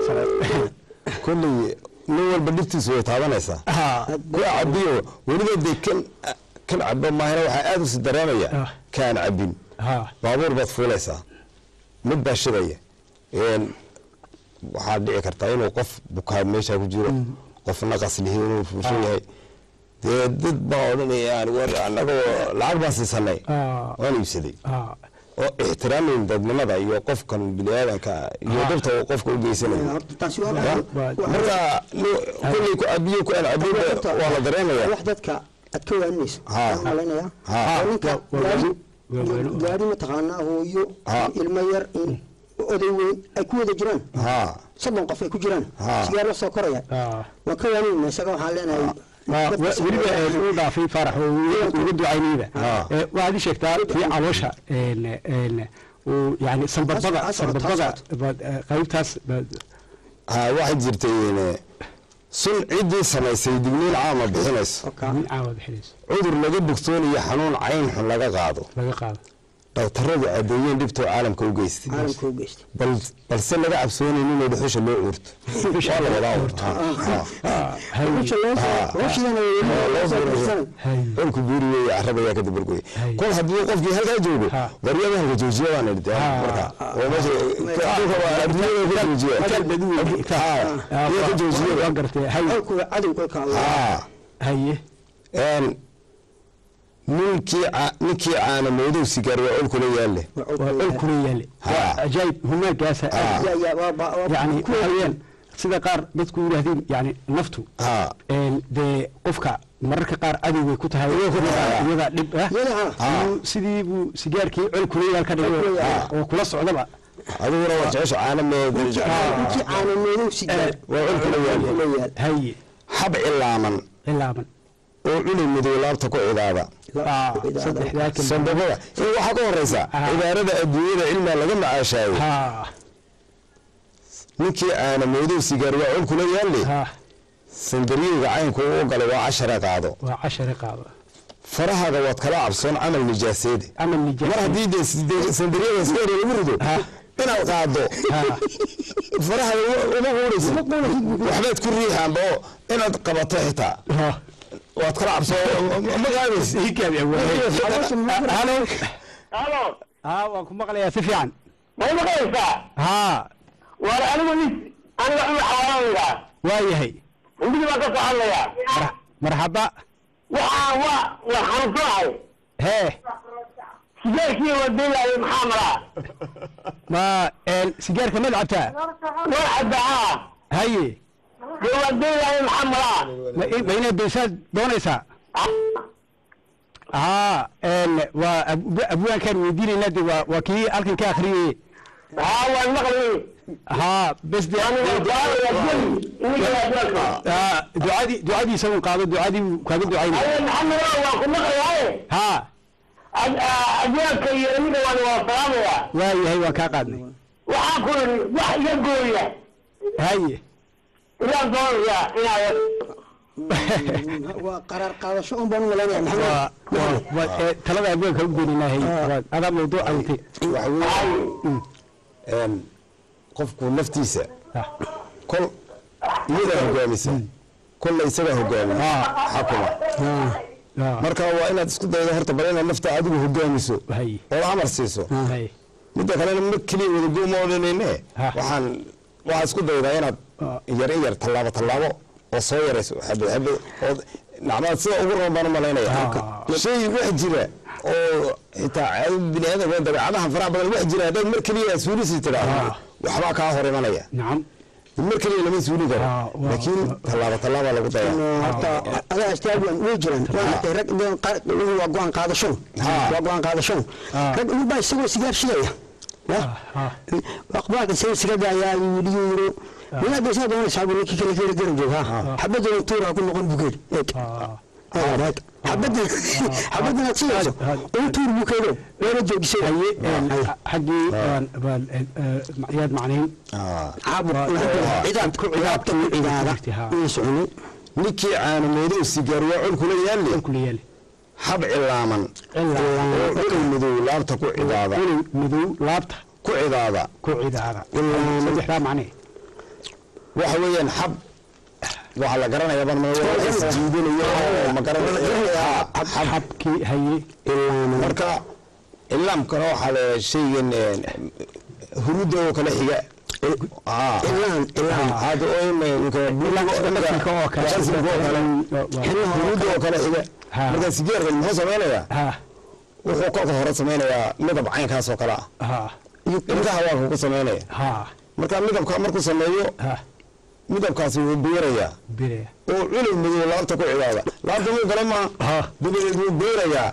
kolley nin walba dhibtiisu way taabanaysaa haa ku cabiyo weliba dee kan kan cabo maahina waxaa aada usi dareemaya Ah. kaan cabin haa baabuur baad fuulaysaa mid baa shidaya een waxaa dhici kartaa inuu qof bukaa meeshaa ku jiro qof naqas lihi inuu fuushan yahay dee dad baa odhanayaan war annagoo lacag baan siisanay aa waan iibsaday aa oo ixtiraamin dadnimada iyo qofkan biniaadanka iyo dhibta uu qofka u geysanayo horta taasi waa Ya? waa- marka ni- kulley ku cabiyo ku aan cabin waa la dareemaya wax dadka aad ka waaninayso Ha. waxaan malaynayaa Ha. oo ninka Waa- waa gaari waa weyno. gaari mataqaanaa hooyo Ha. ilmo yar in oday weyn ay ku wada jiraan ha soddon qof ay ku jiraan Ha. sigaar la soo koraya aa waan ka waaninayna isaga waxaan leenahay waa dadka wa- weliba sameeya- een uu dhaafay faarax oo uu uga ducaynayda Ah. Eh, waxaad ii sheegtaa tii caloosha een een uu yani sanbabada Taas- taas- sanbabada taas- baad, eh, qaybtaas baad- ha waxay jirtay een, sun ciddii samaysay digniin caama bixinayso Oka. min caawa bixinayso cudur laga bogsoonayo xanuun cayn xun laga qaado laga qaado dhaktaradu caddeeyeen dhibtoo caalamka u geystay caalamka u geystay bal balse laga cabsoonayn inay dhuxusha loo uurto waa la wadaa urto hay Ruuxa loo soo- ruushidana loo soo dirsanay. hay colku buuri weeye carrada ayaa ka dabargoy Hay. kol haddii qofkii halkaa joogo Ha. waryada halka joojiya baan idhi Ha. marka oo meesha dhulka waa adduunyada ka joojiya Itaal badu weyn. Ha. iyo ka joojiya waa gartay hay Colkuga cadowga ka Allah. ha haye een ninkii ca- ninkii caana moodow sigaar waa olkula yaalle Waa waa colkuga. ol kula yaale Ha. waa ajaayib humaagaasa Ha. aad Ya- ya, waa- waa- waa- yani kuwa- waxa weeyaan sida qaar dadku yidhaahdeen yani naftu ha een dee qofka mararka qaar cadow bay ku tahay iyadaa iyadaa dhib ah Iyada, ha. Siduu- sidii buu sigaarkii col kula yaal ka dhigay Col kula yaal. oo kula socdaba adiguna waa jecesha caana Ninkii mee ninkii caano madow sigaar. waa olkula yaalle Colkuga yaal. haye hab cilaaman cilaaban oo cunay madow laabta ku cidaada Ah, saddexdaa kelma sandabada iyo waxaa ka horeysa Ah. cibaarada adduunyada cilmiga laga macaashaayo ha ninkii aana moodow sigaar waa col kula yaalle ha sandaryowga caynku u galay waa cashara qaado waa cashare qaado farahaaga waad kala cabsoon camal nijaaseede ama mar nijaas haddii dee side- sandaryada iska hore lagu rido Ha. inaad qaado ha farahaga uma quuraysid waxbaad ku riixaanba oo inaad qabato xitaa ha waad kala cabsoon ma qaadaysid hikaabi awaaye halo halo ha waan ku maqlayaa si fiican may maqlaysaa ha war anigu nis aniga cumar xawaanayda waa yahay hindigi baan ka soo hadlayaa Mar- marxaba waxaan waa war xanuunsanahay hee sigaarkii wadaylaayay maxaa maraa ma een sigaarka mad cabtaa war cabaa haye dee wadaylaayay maxaa maraa ma i- ma inaad daysaad doonaysaa haa een waa ab- abwaankaan weydiinaynaa de waa waa kii halkan ka akhriyey haa waan maqli haa bes de haa ducadii ducadiisa un qaado ducadii uu kaaga ducaynaya maxamed waan ku maqlayaye haa adyaanka iyo aniga waan waa salaamaya waa yahay waan kaa qaadnay waxaan ku yidhi wax iga gooya haye ilaan doonaya inaad waa qaraar qaadasho un baan u malaynaya maxamed waa waa waa ee, talada abwaanka u goynayna hay waa adaa mawduuca watay waxa weeye een, qofku naftiisa Ha. kol iyadaa hogaamisa kolla isagaa hogaami xakuma Ha. marka waa inaad isku daydo horta bal inaad nafta adigu hogaamiso hay oo amar siiso hay midda kalena ma keliya wadago ma odhanayne Ha. waxaan waxaad isku daydaa inaad Ah. yar in yar tallaabo tallaabo oo soo yarayso xabad xabad oo nacmaad sida ugu roon baan u malaynaya Ah. shay wax jira oo xitaa caado bini aadamka dabeecadaha faraha badan wax jira haddaad mar keliya suulisi tidhaahdo Ah. waxbaa kaa hor imanaya nacam mar keliya lama suuli karo Ah, waa- laakiin tallaabo tallaabaa lagu dayaa horta adaa astaabiyan way jiraan waa arkay rag inay qaar- waa go-aan qaadasho Ha. waa go-aan qaadasho Ha. rag ugu baa isagoo sigaar shidaya ha ha aqbaalka say sigada ayaa yidhi yiri walaad baysaa doonaysaa buu ninkii kale kale garan jooga xabadda tuura ku noqon bugeed ha aad xabadii xabadii aad siinayso uu tuur buu keeno weena joojisay haye een, xaggii baan baan een, ee, yaad macnayn caabuq cidaad ku cidaadta ku cidaada inay soconin ninkii caanameedow sigaar waa col kula yaalle kula yaali hab cilaaman oo culay madow laabta ku cidaada inay madow laabta ku cidaada ku cidaada saddexdaa macnee waxa weeyaan xab waxaa la garanaya ban jiidinayo oo ma garanaya xab xabkii haye marka ilaamkana waxaa la shaygan huruudda oo kale xiga aa ilaan ilaan hada oo dhaqanka oo kale huruudda oo kale xiga Ha. marka sigaarkan muxuu samaynayaa ha wuxuu kolka hore samaynayaa midab caynkaas oo kale ah ha ilkaha waa kugu samaynaya ha marka midabka markuu sameeyo ha midabkaasi wuu beerayaa bire oo culay madow laabta ku cidaada laabta muu gala maa ha dabadeed wuu beerayaa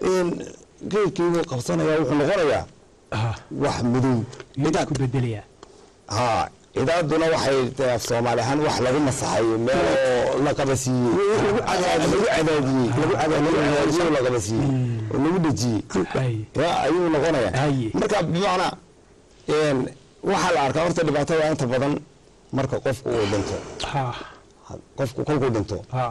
geedkii wuu qabsanayaa wuxuu noqonayaa ha wax madow yuu ku bedelayaa haa cidaaduna waxay tahay af soomaali ahaan wax lagu masaxayo meel oo la qabasiiyey lagu cadaadiyey lagu cadaadiyey la qabasiiyey oo lagu dhejiyey haye ya ayuu noqonayaa Haye. marka bimacnaa een, waxaa la arkaa horta dhibaatada inta badan marka qofku uu dhinto ha qofku kolkuu dhinto ha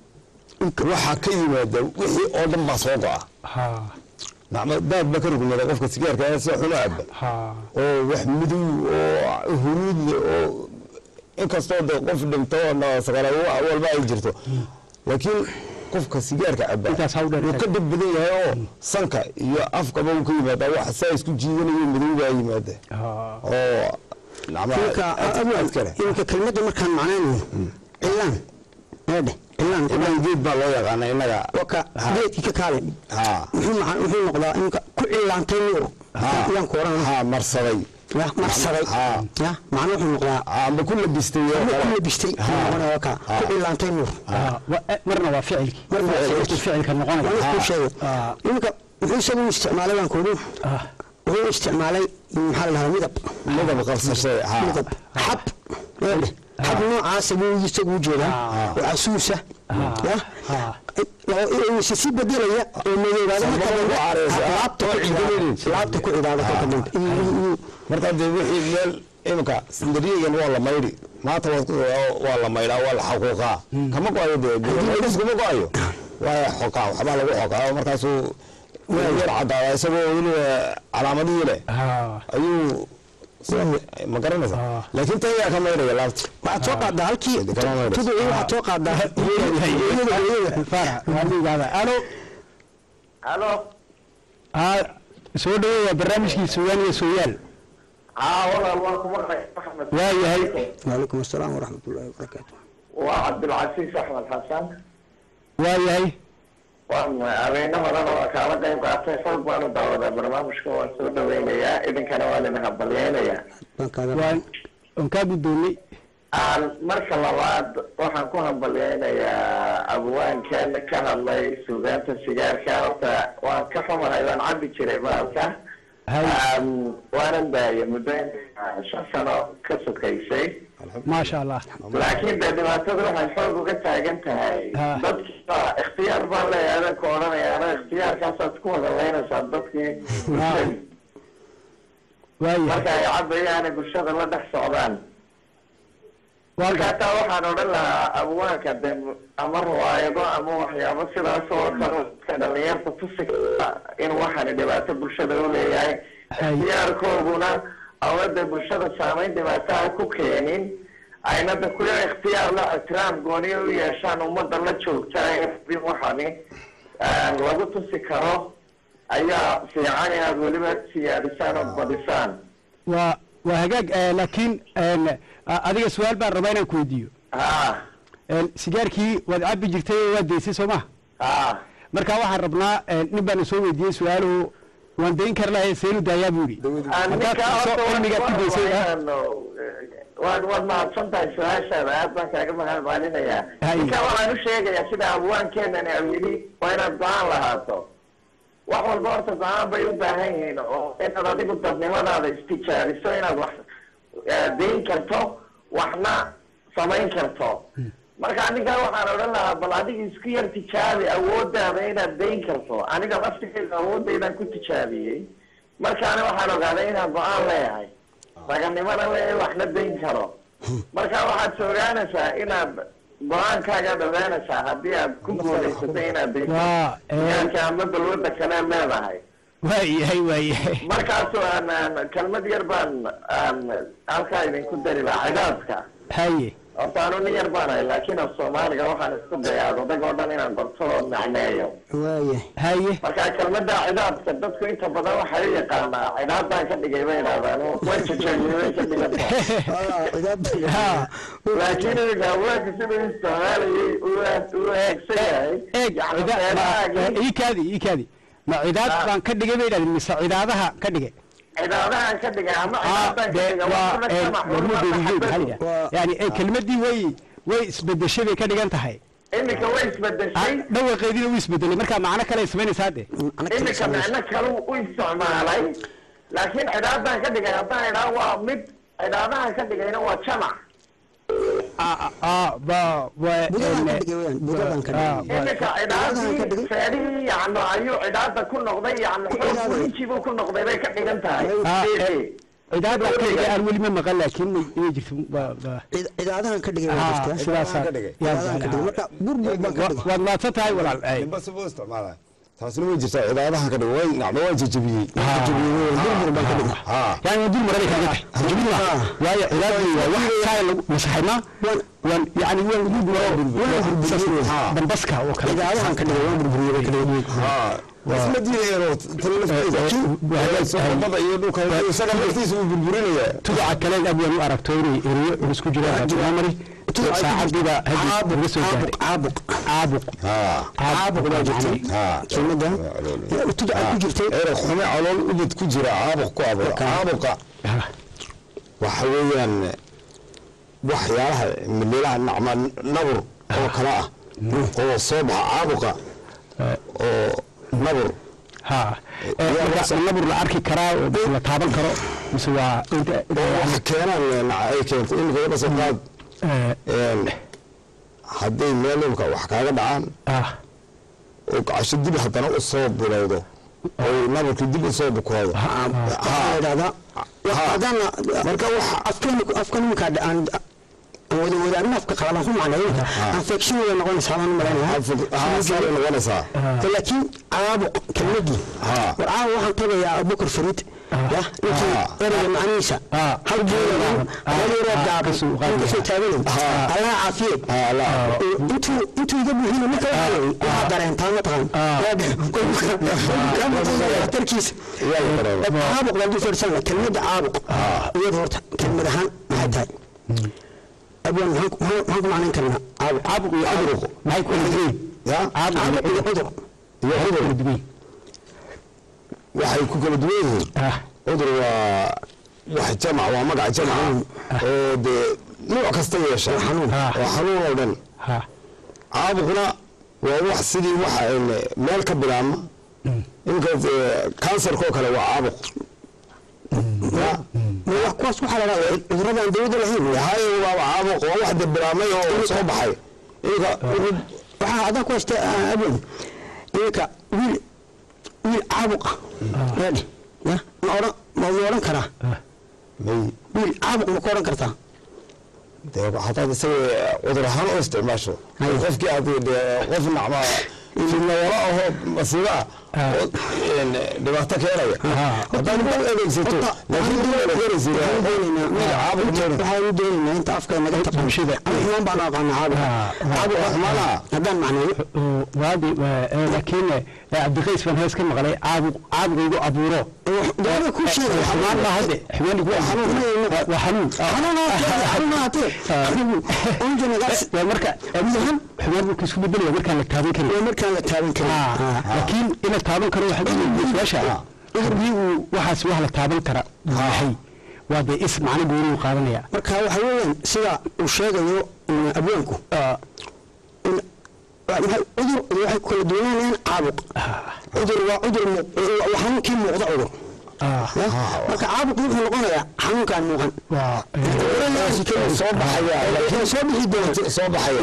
waxaa ka yimaada wixii oo dhan baa soo go'a ha nacma daad ba ka rugmada qofka sigaarka ee si xun u caba ha oo wax madow oo huruud leh oo inkastoo de qof dhinto oo saqala walba ay jirto laakiin qofka sigaarka caba Intaas ha u dheer wuu ka dhib badan yahay oo sanka iyo afkaba uu ka yimaada wax saa isku jiidanayo madow baa yimaada ha oo nacma iminka aad kale iminka kelmadda markaan macnaynayno cilaan eedhe cilaan ilaan geed baa loo yaqaana innaga waka geedkii ka kaale haa muxuu maca- muxuu noqdaa iminka ku cilaantay nuur yaan ku oran haa marsaday ya marsaday Haa. ya macna wuxuu noqdaa amba ku labistay oo ku kale. labistay noqonaya waka ku cilaantay nuur ha wa- eh, marna waa ficilkii Marna waa ficilkii. Markuu ficilka noqonaya waa ku Ha. sheegay Ah. iminka muxuu isagu u isticmaalay baan kuudu Ah. wuxuu isticmaalay maxaa la dhahaa midab midab qabsashay haa midab xab eedhe xab noocaasa buu isagu u jeedaa oo casuusa ya ha se si bedelaya oo madoobaada marka Sababo dambe ku caareysa. laabta ku cidaada laabta ku cidaada kolka dambe marka dee wixii meel imika sindariyagan waa la maydhi maanta waad ku- waa la maydhaa waa la xaquuqaa kama go-ayo dee maydhis kuma go-ayo waa xoqaa waxbaa lagu xoqaa markaasuu yar caddaada isagoo weliba calaamadihii leh ha ayuu ma garanaysa Ah. laakiin tan yaa ka maydhaya laabta waxaad soo qaadaa halkii Kama maydhayso. tuduci waxaad soo qaadaa farax waa liigaada alo halo ha soo dhaweeya barnaamijkii sugaan iyo sooyaal haa walaal waan ku maqlay axmed waa yahay waalaikum asalaam waraxmat ullahi wabarakaatu waa cabdilcasiis axmed xasan waa yahay waan habeeno horena waa kaala qayb qaatay xoog baanu daawadaa barnaamijka waan soo dhaweynayaa idinkana waan idin hambalyeynayaa baan kaaga waan waan kaa guddoomay aan marka labaad waxaan ku hambalyeynayaa abwaankan ka hadlay suugaanta sigaarka horta waan ka xumahay waan cabi jiray maalka hay waanan daayay muddo shan sano ka sokaysay maasha allah laakiin de dhibaatada waxay xoog uga taagan tahay Ha. dadkiiba ikhtiyaar baan leeyahay adan ka odhanaya ana ikhtiyaarkaasaad ku wada leynaysaa dadkii bulshadii waa yahay marka ay cabayaana bulshada la dhex socdaan waa marka ga- hataa waxaan odhan lahaa abwaanka de ama riwaayado ama waxyaabo sidaas oo kale ka dhalinyarta tusi kara in waxaani dhibaato bulshada u leeyahay Hay. ikhtiyaarkooduna awada bulshada saameyn dhibaataha ku keenin ayna da kuya ikhtiyaar la ixtiraam gooniyo u yeeshaan ummadda la joogta in waxani ah, lagu tusi karo ayaa fiican inaad weliba siyaadisaan oo badisaan waa waa hagaag eh, laakiin en, a- adiga su-aal baan rabaa inaan ku weydiiyo ha En, sigaarkii waad cabbi jirtay oo waad daysay soo ma ha marka waxaan rabnaa en, nin baana soo weydiiyey su-aaluhu waan dayn kar lahay seenu daayaa buu yidhi haddaad soo cilmigaad ku daysay ah, waad waad mahadsan tahay su-aashaada aad baan kaaga mahadcelinayaa Hay. ninka waxaan u sheegayaa sida abwaankeenani au yidhi waa inaad go-aan lahaato wax walba horta go-aan bay u baahan yihiin oo inaad adigu dadnimadaada istijaabiso inaad wax eh, dayn karto waxna samayn karto marka anigaa waxaan odhan lahaa bal adiga isku yar tijaabi awoodaada inaad dayn karto aniga laftigeyda awoodaydaan ku tijaabiyey markaana waxaan ogaaday inaan go-aan leeyahay raganimana leeyahay waxna dayn karo marka waxaad soogaanaysaa inaad go-aankaagaad ogaanaysaa haddii aad ku guulaysato inaad dayso waa ee, yaanka ama balwada kale leedahay waayahay waayahay markaasu aan aan kelmad yar baan aan halkaa idinku dari lahaa cidaadka haye horta anu nin yar baan ahay laakiin af soomaaliga waxaan isku dayaa odag oo dhan inaan barto oo macneeyo waaya haye marka kelmada cidaadka dadku inta badan waxay u yaqaanaa cidaadaan ka dhigay bay idhahdaan way jajaabiyey ka dhiganta ha laakiin iminka haweenka siduu isticmaalayay uu uu eegsan yahay eeg yani cida- meelahaagii ii kaadi ii kaadi ma cidaad Ah. baan ka dhigay bay idhahdeen mise cidaadaha ka dhigay cidaadahan ka dhigay ama ah cidaadaan ka dee dhigay waa waa ee, kuna warmadoodii kama maxaa la xurma yidhaha yani ee, kelmaddii way way isbedeshay bay ka dhigan tahay iminka way Ah, isbedeshay dhawaqeediina wuu isbedelay marka macno kale ay samaynaysaa de iminka micno kalu u isticmaalay laakiin cidaadaan ka dhigay haddaan idhaa waa mid cidaadahan ka dhigayna waa jamac Ah, ah, ba wa- Budadan ka een, dhigay weeyaan, budadan ka ah, dhigay. wa- iminka cidaadahan ka cidaadii dhigay. feedhihii yacni ayuu cidaada ku noqday yacni xoog Cidaada. kulinjibuu ku noqday bay ka dhigan tahay Ah, Fiiri. cidaad baan ka dhigay aan weli ma maqan laakiin may- inay jirto ba- ba- Cid- cidaadahan ka dhigay ah, waa jirtaa sidaasaa ka dhigay. yaa cidaadahan ka dhigay jeclaa. marka burbur baan ka Wa- dhigay waad mahadsan tahay walaal ay. ninba si buu isticmaalaa taasina way jirtaa cidaadahan ka dhig way nacdo waa jajabiyey burbur baan ka dhigay haa yani waa dul maranay kaga tahay jumid ma waayo cilaadii waa wax saa lagu masaxaymaa waan yani waan ugu burburiyo dambaska oo kale cidaadahan ka dhigay waan burburiyey bay ka dhigay haa isma diidayeenoo tan laftiisa soomada iyo dhulka isaga laftiisa wuu burburinayaa tuduca kale abwaan u aragto inay eriyo culus ku jiraan batimamari saacadiiba hadii uga soo gaaray caabuq caabuq haa caabuq baa jirtay haa kelmadan tuduca ku jirtay ereg xume calool ubad ku jira caabuq ku abuura caabuqa waxa weeyaan waxyaalaha mililaha nacma nabur oo kale ah oo soo baxa caabuqa oo nabur ha marka nabur la arki karaa oo mise la taaban karo mise waa inta oo wax keenaan naca ay keento imika wadha soo qaad een, hadday meel imka wax kaaga dhacaan ah oo gacasho dib haddana u soo bilowdo oo nabarkii dib u soo bukoodo waxaa la idhahdaa haddana marka waxa afkan afkan iminka aan wada wadaanin afka qalalan ku macneeyo infection way noqonaysaa baan u malaynayaa haa saabay noqonaysaa laakiin caabuq kelmadii haa war caawa waxaan tabayaa abubakar fariid ya ninkii Ah. ereyga macnihiisa Ah. hal buulan Ah. hal yaroo Ah. gaaban Kasoo aan qaadaya. kasoo taaganayn Ah. allaha caafiye haa la intuu intuu iga buuxina ninka waxaa waxaa dareentaa mataqaan tarkiisa yaa la dareema caabuq baan dul fadhiisana kelmadda caabuq iyada horta kelmad ahaan maxay tahay abwan maxaan ku- maxaan maxaan ku macnayn karnaa caabuq caabuq iyo cudurku maxay ku kala duwan ya caabuq iyo cudur iyo maxay ku cudur kala duwan waxay ku kala duwan yihiin ah cudur waa wax jamac waa magac jamac oo dee nuuc kasta yeesha xanuun. oo xanuun oo dhan ha caabuqna waa wax sidii waxa een meel ka bilaabma imika kansarkoo kale waa caabuq ya ma wax kuwaas waxaa la dhahdaa cudurrada aan dawladda lahayn haye waaba caabuq waa wax dee bilaabmay oo soo baxay imika waxaa haddaan ku haysta abwan iminka wiil wiil caabuqa reedi ya ma odhan ma ma odhan karaa may wiil caabuq ma ku odhan kartaa dee hadaad isaga cudur ahaan u isticmaasho Haye. qofkii aad dee qof nacma nawalo ahoo masiibo ah oo een, dhibaato keenaya haddaad u adeegsato laakiin dib u adeegsanaysid waxaan doonaynaa wiil caabuq meena waxaan doonaynaa inta afka naga taqaan bulshada. ama xumaan baan u aqaanaa caabuq caabuq waa xumaanaha haddaan macneeyo waadi laakiin cabdiqays baan hees ka maqlay caabuq caabuq igu abuuro dawladda ku sheegay xumaan baa hadde xumaan igu abuuro waa xanuun waa marka xumaan marka isku bedelaya markaan la taaban karin markaan la taaban karin laakiin in la taaban karo waxaa su-aasha haddii uu waxaas wax la taaban kara uu yahay waa dee is macno gooni uu qaadanaya marka waxa weeyaan sida uu sheegayo mm, abwaanku in- wa- maxay- cudur waxay ku kala duwanayaan caabuq cudur waa cudur mu- waa xanuunkii muuqda cudur Ah, Ya? marka caabuq wuxuu noqonayaa xanuunkaan muuqan waa soo baxaya Wuxuu soo bixi doona soo baxaya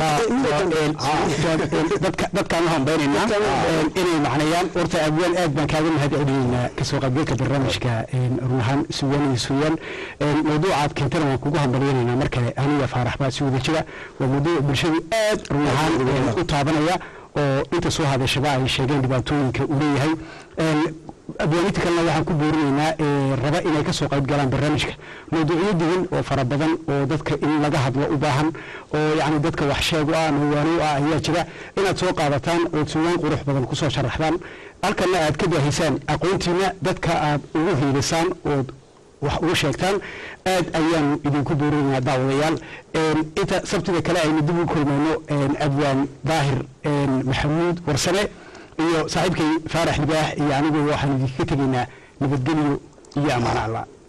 dadka dadkaan u hambaynaynaa inay macnayaan horta abwaan aad baan kaaga mahad celinaynaa kasoo qaybgalka barnaamijka run ahaan suugaan iyo suugaan mawduucaad keentana waan kugu hambalyaynaynaa mar kale aniga faarax baa si wada jira waa mawduuc bulshadu aad run ahaan u taabanaya oo inta soo hadashaba ay sheegeen dhibaatooyinka uu leeyahay abwaaninta kalena waxaan ku boorinaynaa ee raba inay ka soo qayb galaan barnaamijka mawduucyo digan oo fara badan oo dadka in laga hadlo u baahan oo yacni dadka wax sheeg u ah mawaano u ah ayaa jira inaad soo qaadataan ood suugaan qurux badan kusoo sharaxdaan halkana aad ka baahisaan aqoontiina dadka aad ugu hiilisaan ood wax ugu sheegtaan aad ayaanu idinku boorinaynaa daawadayaal inta sabtida kale aynu dib u kulmayno abwaan daahir maxamuud warsame iyo saaxiibkay faarax libaax iyo anigu waxaan idinka tegaynaa nabadgelyo iyo ammaan allah